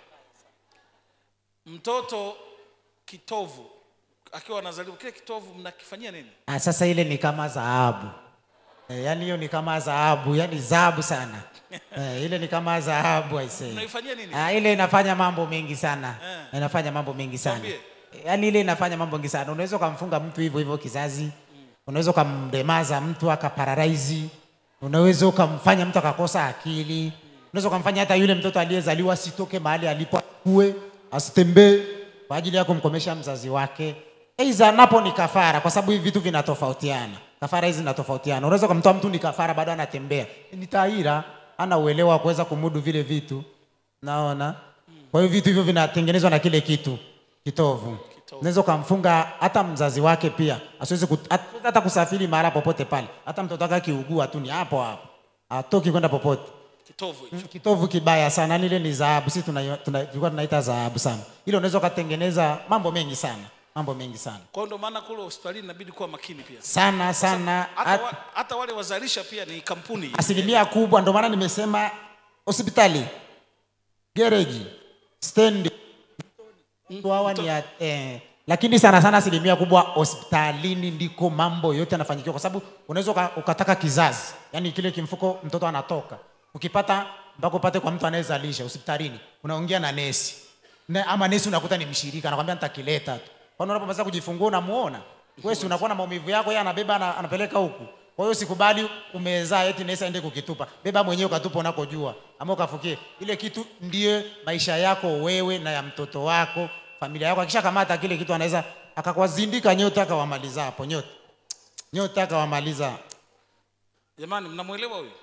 mtoto kitovu akiwa anazaliwa kile kitovu mnakifanyia nini Ah, sasa ile ni kama dhahabu e, yani hiyo ni kama dhahabu yani dhahabu sana e, ile ni kama dhahabu aisee mnaifanyia nini Ah, ile inafanya mambo mengi sana Eh. inafanya mambo mengi sana Tuambie. yaani ile inafanya mambo mengi sana unaweza ukamfunga mtu hivyo hivyo kizazi unaweza ukamdemaza mtu akapararaizi unaweza ukamfanya mtu akakosa akili unaweza ukamfanya hata yule mtoto aliyezaliwa asitoke mahali alipo akue asitembee kwa ajili ya kumkomesha mzazi wake Eiza napo ni kafara kwa sababu hivi vitu vinatofautiana kafara hizi zinatofautiana unaweza ukamtoa mtu ni kafara bado anatembea ni taira ana uelewa wa kuweza kumudu vile vitu naona kwa hiyo vitu hivyo vinatengenezwa na kile kitu kitovu unaweza ukamfunga hata mzazi wake pia asiwezi kut- hat- hata kusafiri mahala popote pale hata mtoto wake akiugua tu ni hapo hapo atoki kwenda popote kitovu hicho Mm, kitovu kibaya sana yani ile ni dhahabu sisi tuna- tuna- tulikuwa tunaita dhahabu sana ile unaweza ukatengeneza mambo mengi sana mambo mengi sana kwa hiyo ndio maana kule hospitalini inabidi kuwa makini pia sana sana hata, At- wa, hata wale wazalisha pia ni kampuni asilimia kubwa ndio maana nimesema hospitali gereji stendi mtu hawa ni ya, eh, lakini sana sana asilimia kubwa hospitalini ndiko mambo yote yanafanyikiwa kwa sababu unaweza uka- ukataka kizazi yani kile kimfuko mtoto anatoka ukipata mpaka upate kwa mtu anayezalisha hospitalini unaongea na nesi na, ama nesi unakuta ni mshirika anakwambia nitakileta tu kwani unapomaliza kujifungua unamuona wewe si unakuwa na maumivu yako yeye anabeba ana, anapeleka huku kwa hiyo sikubali umezaa eti nesi aende kukitupa beba mwenyewe ukatupa unakojua ama ukafukie ile kitu ndiye maisha yako wewe na ya mtoto wako familia yako akishakamata kile kitu anaweza akakwazindika nyote akawamaliza hapo nyote nyote akawamaliza jamani mnamwelewa huyu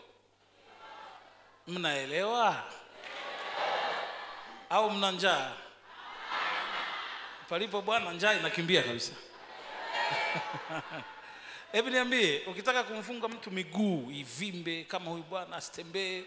mnaelewa au mna njaa palipo bwana njaa inakimbia kabisa hebu niambie ukitaka kumfunga mtu miguu ivimbe kama huyu bwana asitembee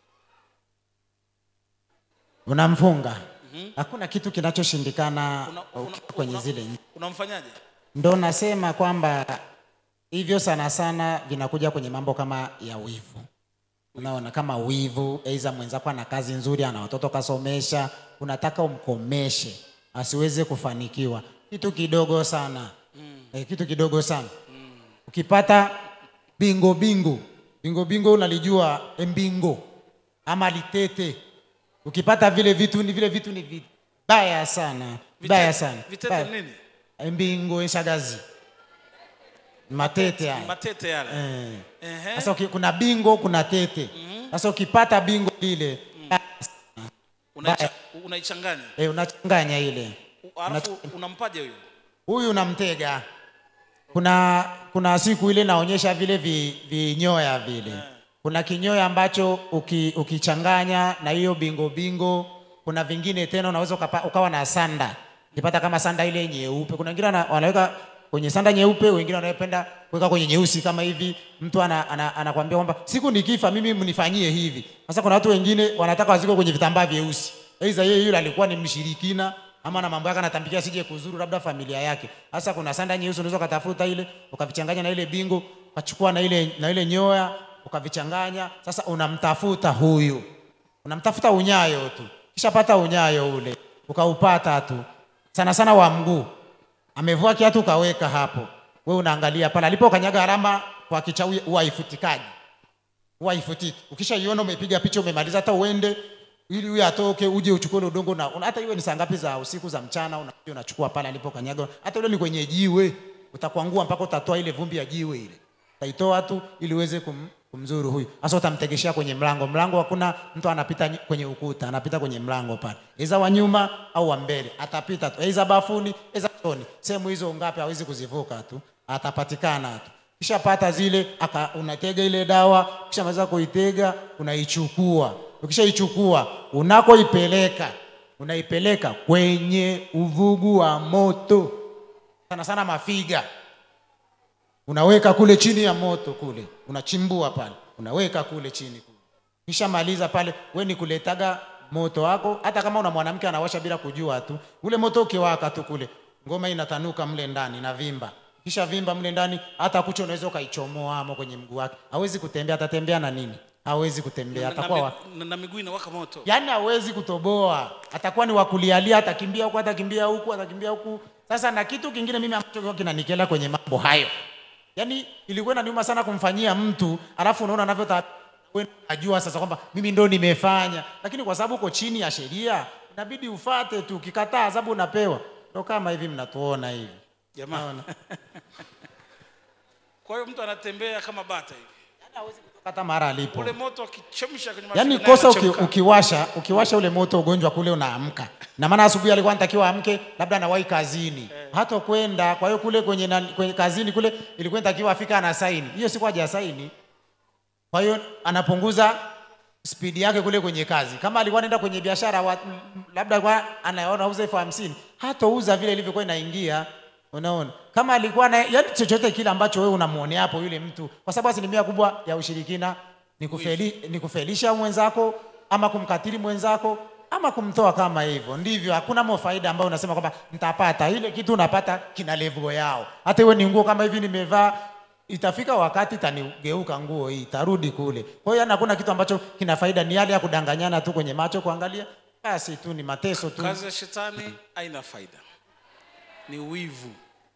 unamfunga hakuna kitu kinachoshindikana una- una- ukiwa kwenye una- zile nchi. unamfanyaje ndo nasema kwamba hivyo sana sana vinakuja kwenye mambo kama ya wivu unaona kama wivu aidha mwenzako ana kazi nzuri ana watoto kasomesha unataka umkomeshe asiweze kufanikiwa kitu kidogo sana mm. e, kitu kidogo sana mm. ukipata bingo bingo bingo bingo unalijua embingo ama litete ukipata vile vitu ni vile vitu ni vibaya sana vibaya sana vitete Baya. ni nini embingo enshagazi matete Ni haya matete yale Eh. Ehe. sasa uki- kuna bingo kuna tete sasa ukipata bingo lile Unaicha- unaichanganya eh, unachanganya ile U- alafu unampaje huyo huyu unamtega kuna kuna siku ile naonyesha vile vi- vinyoya vile kuna kinyoya ambacho uki, ukichanganya na hiyo bingo bingo kuna vingine tena unaweza ukapa, ukawa na sanda ukipata kama sanda ile nyeupe kuna wengine wana- wanaweka kwenye sanda nyeupe wengine wanapenda kuweka kwenye nyeusi kama hivi mtu ana, ana, anakwambia kwamba siku nikifa mimi mnifanyie hivi sasa kuna watu wengine wanataka waziko kwenye vitambaa vyeusi aidha yeye yule alikuwa ni mshirikina ama na mambo yake anatambikia sije kuzuru labda familia yake. Sasa kuna sanda nyeusi unaweza ukatafuta ile ukavichanganya na ile bingo ukachukua na ile na ile nyoya ukavichanganya. Sasa unamtafuta huyu, unamtafuta unyayo tu, kisha pata unyayo ule ukaupata tu, sana sana wa mguu, amevua kiatu ukaweka hapo, we unaangalia pale alipo kanyaga alama kwa kichawi, huwa haifutikaji huwa haifutiki. Ukishaiona umepiga picha umemaliza, hata uende ili huyu atoke uje uchukue ule udongo na una- hata iwe ni saa ngapi za usiku za mchana, unakuja unachukua pale alipo kanyaga, hata ule ni kwenye jiwe, utakwangua mpaka utatoa ile vumbi ya jiwe ile, utaitoa tu ili uweze kum, kumzuru huyu. Sasa utamtegeshea kwenye mlango. Mlango hakuna mtu anapita nyi- kwenye ukuta, anapita kwenye mlango pale, iza wa nyuma au wa mbele, atapita tu, iza bafuni, iza chooni. Sehemu hizo ngapi hawezi kuzivuka tu, atapatikana tu kisha pata zile aka, unatega ile dawa kisha maliza kuitega unaichukua ukishaichukua unakoipeleka unaipeleka kwenye uvugu wa moto sana sana mafiga unaweka kule chini ya moto kule unachimbua pale unaweka kule chini kule kisha maliza pale we ni kuletaga moto wako hata kama una mwanamke anawasha bila kujua tu ule moto ukiwaka tu kule ngoma inatanuka mle ndani na vimba kisha vimba mle ndani hata kucha unaweza ukaichomoa amo kwenye mguu wake hawezi kutembea atatembea na nini hawezi kutembea na, na, atakuwa wa... mi- na, na miguu inawaka moto yaani hawezi kutoboa atakuwa ni wakulialia atakimbia huku atakimbia huku atakimbia huku sasa na kitu kingine mimi ambacho kilikuwa kinanikela kwenye mambo hayo yaani ilikuwa inaniuma sana kumfanyia mtu alafu unaona anavyota wewe unajua sasa kwamba mimi ndo nimefanya lakini kwa sababu uko chini ya sheria inabidi ufate tu ukikataa adhabu unapewa ndo kama hivi mnatuona hivi jamaa Naona. kwa hiyo mtu anatembea kama bata hivi hata mara alipo ule moto akichemsha kwenye yaani mafiga naye kosa uki, unachemka. ukiwasha ukiwasha ule moto ugonjwa kule unaamka na maana asubuhi alikuwa anatakiwa amke labda anawahi kazini hata kwenda kwa hiyo kule kwenye, na, kwenye kazini kule ilikuwa inatakiwa afika ana saini hiyo siku haja saini kwa hiyo anapunguza spidi yake kule kwenye kazi kama alikuwa anaenda kwenye biashara wa- m- m- labda alikuwa anaona auza elfu hamsini hatouza vile ilivyokuwa inaingia unaona kama alikuwa na yani chochote kile ambacho wewe unamuonea hapo yule mtu kwa sababu asilimia kubwa ya ushirikina ni, kufeli, ni kufelisha mwenzako ama kumkatili mwenzako ama kumtoa kama hivyo ndivyo hakuna mo faida ambayo unasema kwamba nitapata ile kitu unapata kina level yao hata iwe ni nguo kama hivi nimevaa itafika wakati itanigeuka nguo hii itarudi kule kwa hiyo yani hakuna kitu ambacho kina faida ni yale ya kudanganyana tu kwenye macho kuangalia basi tu ni mateso tu kazi ya shetani haina faida ni wivu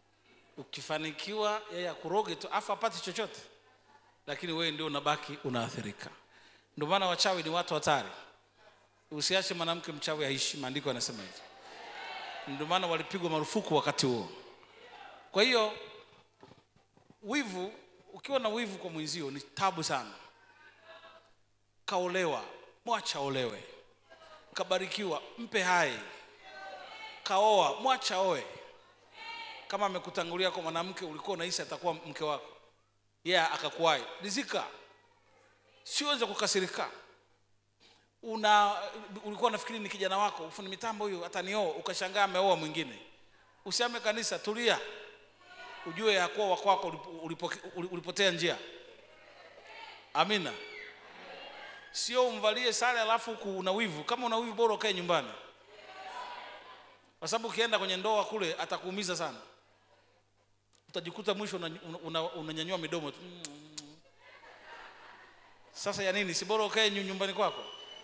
ukifanikiwa yeye akuroge tu afu apate chochote lakini wewe ndio unabaki unaathirika ndio maana wachawi ni watu hatari usiache mwanamke mchawi aishi maandiko yanasema hivyo ndio maana walipigwa marufuku wakati huo kwa hiyo wivu ukiwa na wivu kwa mwenzio ni tabu sana kaolewa mwacha olewe kabarikiwa mpe hai kaoa mwacha oe kama amekutangulia kwa mwanamke ulikuwa unahisi atakuwa mke wako yeye yeah, akakuwahi rizika siweze kukasirika una ulikuwa unafikiri ni kijana wako fundi mitambo huyu atanioa ukashangaa ameoa mwingine usiame kanisa tulia ujue hakuwa wakwako ulipo, ulipo, ulipotea njia amina sio umvalie sare alafu huku una wivu kama una wivu bora ukae nyumbani kwa sababu ukienda kwenye ndoa kule atakuumiza sana utajikuta mwisho unanyanyua una, una, unanyanyua midomo tu sasa ya nini si bora ukae nyu- nyumbani kwako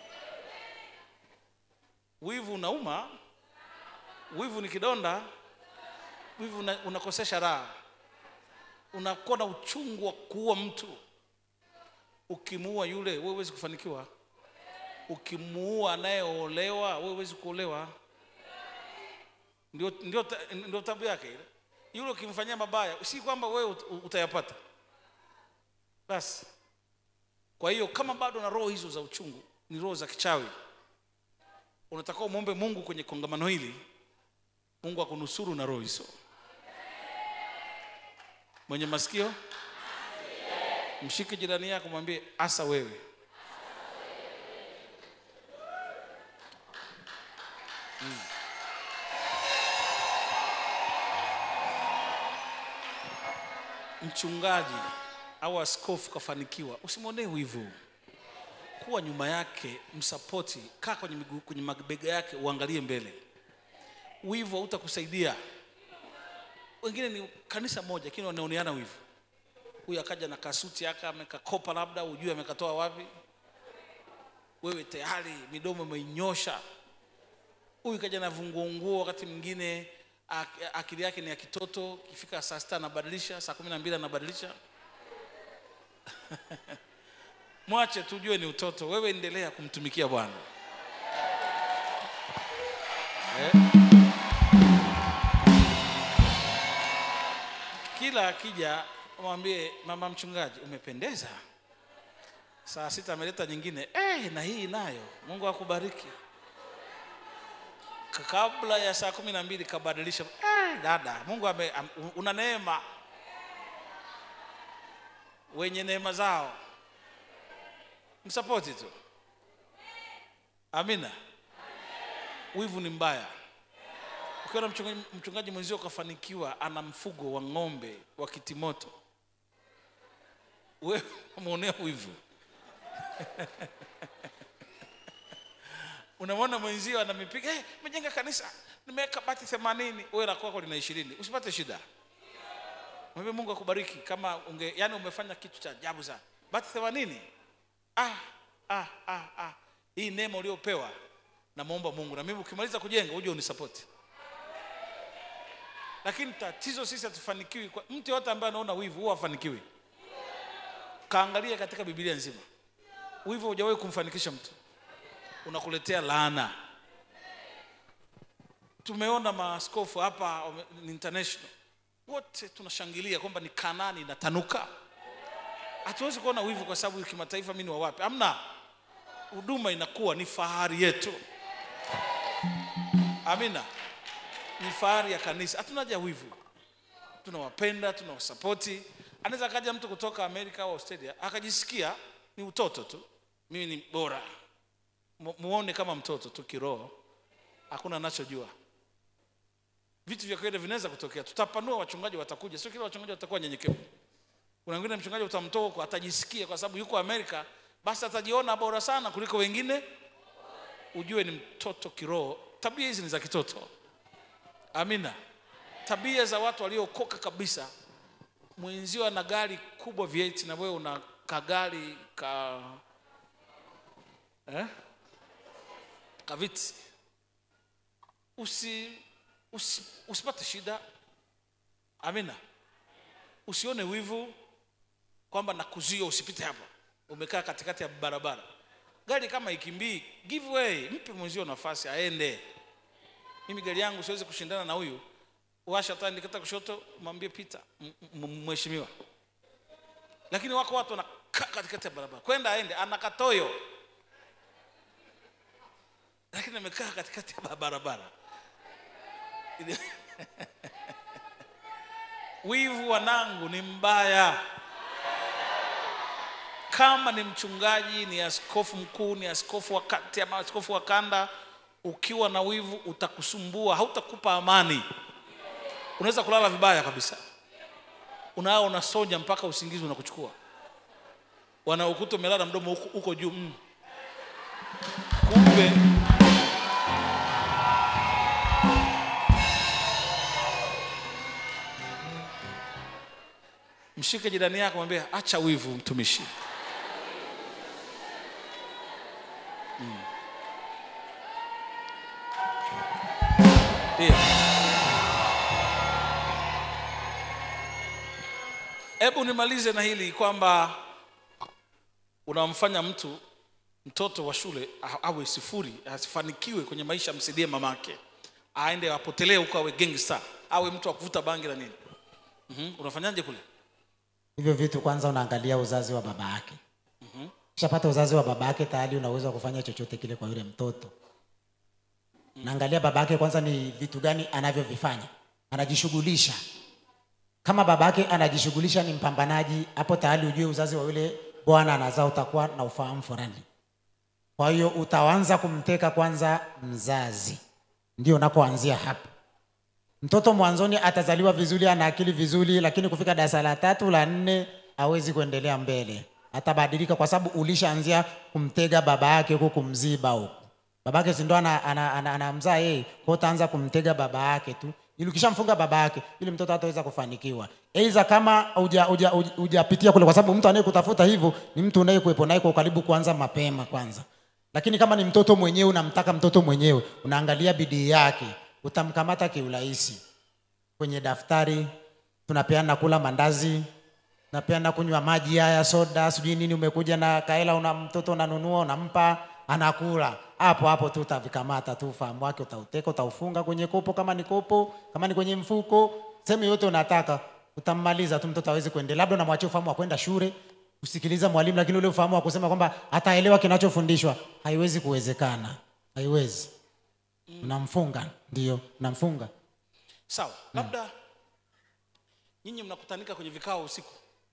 wivu unauma wivu ni kidonda wivu una, unakosesha raha unakuwa na uchungu wa kuua mtu ukimuua yule wewe huwezi kufanikiwa ukimuua anayeolewa wewe huwezi kuolewa ndio, ndio, ta- ndio tabu yake ile yule ukimfanyia mabaya si kwamba wewe ut- utayapata basi kwa hiyo kama bado na roho hizo za uchungu ni roho za kichawi unatakiwa umwombe mungu kwenye kongamano hili mungu akunusuru na roho hizo mwenye masikio mshike jirani yako mwambie asa wewe Mm. mchungaji au askofu kafanikiwa usimwonee wivu kuwa nyuma yake msapoti kaa kwenye, miguu, kwenye mabega yake uangalie mbele wivu hautakusaidia wengine ni kanisa moja lakini wanaoneana wivu huyu akaja na kasuti yake amekakopa labda ujue amekatoa wapi wewe tayari midomo umeinyosha huyu kaja na vunguonguo wakati mwingine ak- akili yake ni ya kitoto ikifika saa sita anabadilisha saa kumi na mbili anabadilisha mwache tujue ni utoto wewe endelea kumtumikia bwana eh? kila akija mwambie mama mchungaji umependeza saa sita ameleta nyingine eh, na hii nayo mungu akubariki Ka- kabla ya saa kumi na mbili kabadilisha eh, dada mungu ame, am, una neema wenye neema zao msapoti tu amina wivu ni mbaya ukiona mchungaji, mchungaji mwenzio ukafanikiwa ana mfugo wa ng'ombe wa kitimoto wewe umeonea wivu unamwona mwenzio anamipiga hey, mejenga kanisa nimeweka bati themanini wewe la kwako lina ishirini usipate shida mwambie mungu akubariki kama unge yani umefanya kitu cha ajabu sana bati themanini ah, ah, ah, ah. hii neema uliopewa namwomba mungu na mimi ukimaliza kujenga uje unisapoti lakini tatizo sisi hatufanikiwi kwa mtu yote ambaye anaona wivu huwa hafanikiwi kaangalia katika bibilia nzima wivu hujawahi kumfanikisha mtu unakuletea laana tumeona maaskofu hapa wame- ni international wote tunashangilia kwamba ni kanani inatanuka hatuwezi kuona wivu kwa sababu kimataifa mi ni wa wapi amna huduma inakuwa ni fahari yetu amina ni fahari ya kanisa hatuna haja ya wivu tunawapenda tunawasapoti anaweza akaja mtu kutoka amerika au australia akajisikia ni utoto tu mimi ni bora Mu- muone kama mtoto tu kiroho hakuna anachojua vitu vya kawaida vinaweza kutokea tutapanua wachungaji watakuja sio kila wachungaji watakuwa nyenyekevu kuna wengine mchungaji utamtoa huko atajisikia kwa sababu yuko amerika basi atajiona bora sana kuliko wengine ujue ni mtoto kiroho tabia hizi ni za kitoto amina tabia za watu waliokoka kabisa mwenzio ana gari kubwa V8 na wewe una kagari ka eh? kaviti usi, usi, usipate shida amina usione wivu kwamba nakuzuia usipite hapa umekaa katikati ya barabara gari kama ikimbii give way mpe mwenzio nafasi aende mimi gari yangu siwezi kushindana na huyu washa taa nikata kushoto mwambie pita m- m- mheshimiwa lakini wako watu wanakaa katikati ya barabara kwenda aende ana katoyo lakini amekaa katikati ya barabara wivu wanangu ni mbaya kama ni mchungaji ni askofu mkuu ni askofu wa kati ama askofu wa kanda ukiwa na wivu utakusumbua hautakupa amani unaweza kulala vibaya kabisa unao unasonya mpaka usingizi unakuchukua wanaokuta umelala mdomo huko, huko juu mm. kumbe mshike jirani yako mwambie acha wivu mtumishi Mm. Ndio. hebu nimalize na hili kwamba unamfanya mtu mtoto wa shule a- awe sifuri asifanikiwe kwenye maisha amsaidie mamake aende apotelee huko awe gangster awe mtu wa kuvuta bangi na nini Mhm. unafanyaje kule hivyo vitu kwanza unaangalia uzazi wa baba yake ukishapata uzazi wa baba yake tayari unaweza kufanya chochote kile kwa yule mtoto naangalia baba yake kwanza ni vitu gani anavyovifanya anajishughulisha kama baba yake anajishughulisha ni mpambanaji hapo tayari ujue uzazi wa yule bwana anazaa utakuwa na ufahamu fulani kwa hiyo utaanza kumteka kwanza mzazi ndio unakoanzia hapo mtoto mwanzoni atazaliwa vizuri ana akili vizuri lakini kufika darasa la tatu la nne hawezi kuendelea mbele atabadilika kwa sababu ulishaanzia kumtega baba yake huku kumziba huku baba yake sindo anamzaa ana, ana, ana, ana yeye kwa utaanza kumtega baba yake tu ili ukishamfunga baba yake ili mtoto hataweza kufanikiwa aidha kama hujapitia uja, uja, hujapitia kule kwa sababu mtu anayekutafuta hivyo ni mtu unayekuwepo naye kwa ukaribu kuanza mapema kwanza lakini kama ni mtoto mwenyewe unamtaka mtoto mwenyewe unaangalia bidii yake utamkamata kiurahisi kwenye daftari tunapeana kula mandazi napeana kunywa maji haya soda sijui nini umekuja na kaela una mtoto unanunua unampa anakula hapo hapo tu utavikamata tu ufahamu wake utauteka utaufunga kwenye kopo kama ni kopo kama ni kwenye mfuko sehemu yote unataka utammaliza tu mtoto awezi kuendelea labda unamwachia ufahamu wa kwenda shule kusikiliza mwalimu lakini ule ufahamu wa kusema kwamba ataelewa kinachofundishwa haiwezi kuwezekana haiwezi unamfunga ndio unamfunga sawa labda nyinyi mnakutanika kwenye vikao usiku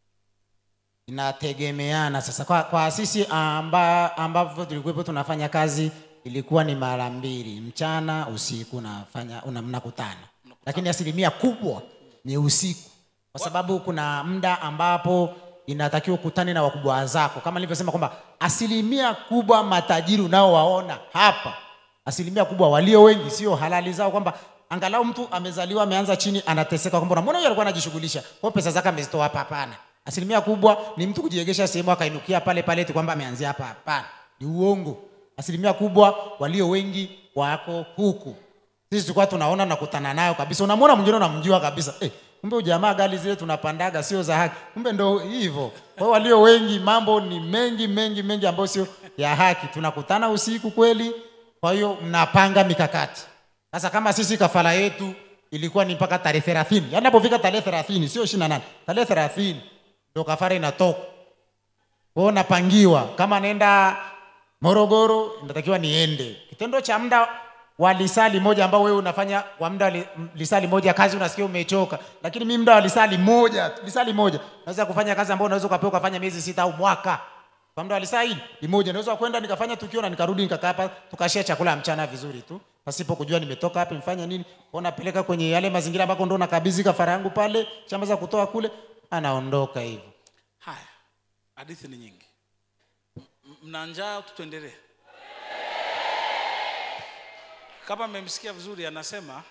inategemeana sasa kwa, kwa sisi amba, ambavyo tulikuwepo tunafanya kazi ilikuwa ni mara mbili mchana usiku nafanya una, mnakutana lakini asilimia kubwa ni usiku kwa sababu kuna muda ambapo inatakiwa ukutane na wakubwa zako kama nilivyosema kwamba asilimia kubwa matajiri unaowaona hapa asilimia kubwa walio wengi sio halali zao kwamba angalau mtu amezaliwa ameanza chini anateseka kwamba unamwona huyo alikuwa anajishughulisha kwa hiyo pesa zake amezitoa hapa hapana asilimia kubwa ni mtu kujiegesha sehemu akainukia pale pale tu kwamba ameanzia hapa hapana ni uongo asilimia kubwa walio wengi wako huku sisi tulikuwa tunaona nakutana nayo kabisa unamwona mwingine unamjua kabisa eh, kumbe ujamaa gari zile tunapandaga sio za haki kumbe ndo hivyo kwa hiyo walio wengi mambo ni mengi mengi mengi ambayo sio ya haki tunakutana usiku kweli kwa hiyo mnapanga mikakati sasa kama sisi kafara yetu ilikuwa ni mpaka tarehe thelathini yaani napofika tarehe thelathini sio ishiri na nane tarehe thelathini ndo kafara inatoka kwao napangiwa kama naenda morogoro natakiwa niende kitendo cha muda wa lisali moja ambao wewe unafanya kwa muda wa li- m- lisali moja kazi unasikia umechoka lakini mi muda wa lisali moja lisali moja naweza kufanya kazi ambayo unaweza ukapewa ukafanya miezi sita au mwaka kwa muda wa lisaa hili limoja naweza kwenda nikafanya tukio na nikarudi nikakaa hapa tukashia chakula ya mchana vizuri tu pasipo kujua nimetoka hapa nimefanya nini kwa napeleka kwenye yale mazingira ambako ndo nakabidhi kafara yangu pale shamba za kutoa kule anaondoka hivyo haya hadithi ni nyingi M- mna njaa au tuendelee kama mmemsikia vizuri anasema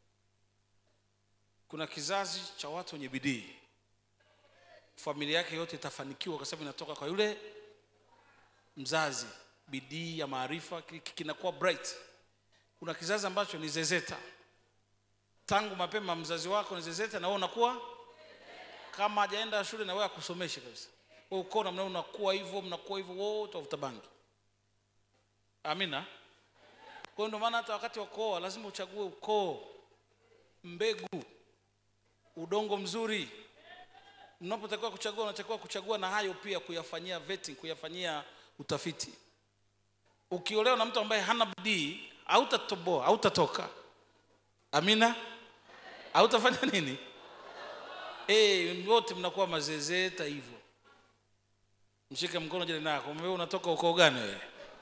kuna kizazi cha watu wenye bidii familia yake yote itafanikiwa kwa sababu inatoka kwa yule mzazi bidii ya maarifa ki- ki- kinakuwa bright kuna kizazi ambacho ni zezeta tangu mapema mzazi wako ni zezeta na wewe unakuwa kama hajaenda shule na wewe akusomeshe kabisa wewe uko namna unakuwa hivyo mnakuwa hivyo wote wavuta bangi amina kwa hiyo ndio maana hata wakati wa kuoa lazima uchague ukoo mbegu udongo mzuri mnapotakiwa kuchagua unatakiwa kuchagua na hayo pia kuyafanyia vetting kuyafanyia utafiti ukiolewa na mtu ambaye hana bidii hautatoboa hautatoka amina hautafanya nini Eh, wote mnakuwa mazezeta hivyo mshike mkono jirani nako mwambie unatoka ukoo gani wewe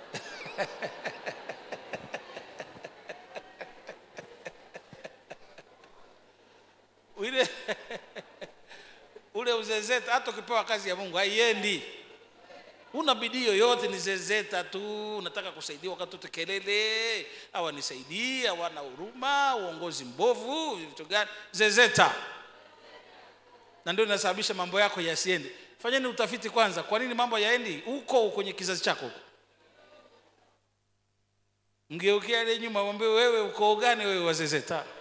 ile ule uzezeta hata ukipewa kazi ya mungu haiendi una bidii yoyote ni zezeta tu unataka kusaidiwa wakati wote kelele awanisaidii hawana huruma uongozi mbovu vitu gani zezeta na ndio inasababisha mambo yako yasiende fanyeni utafiti kwanza kwa nini mambo yaendi huko kwenye kizazi chako huko mgeukia ile nyuma mwambie wewe ukoo gani wewe wazezeta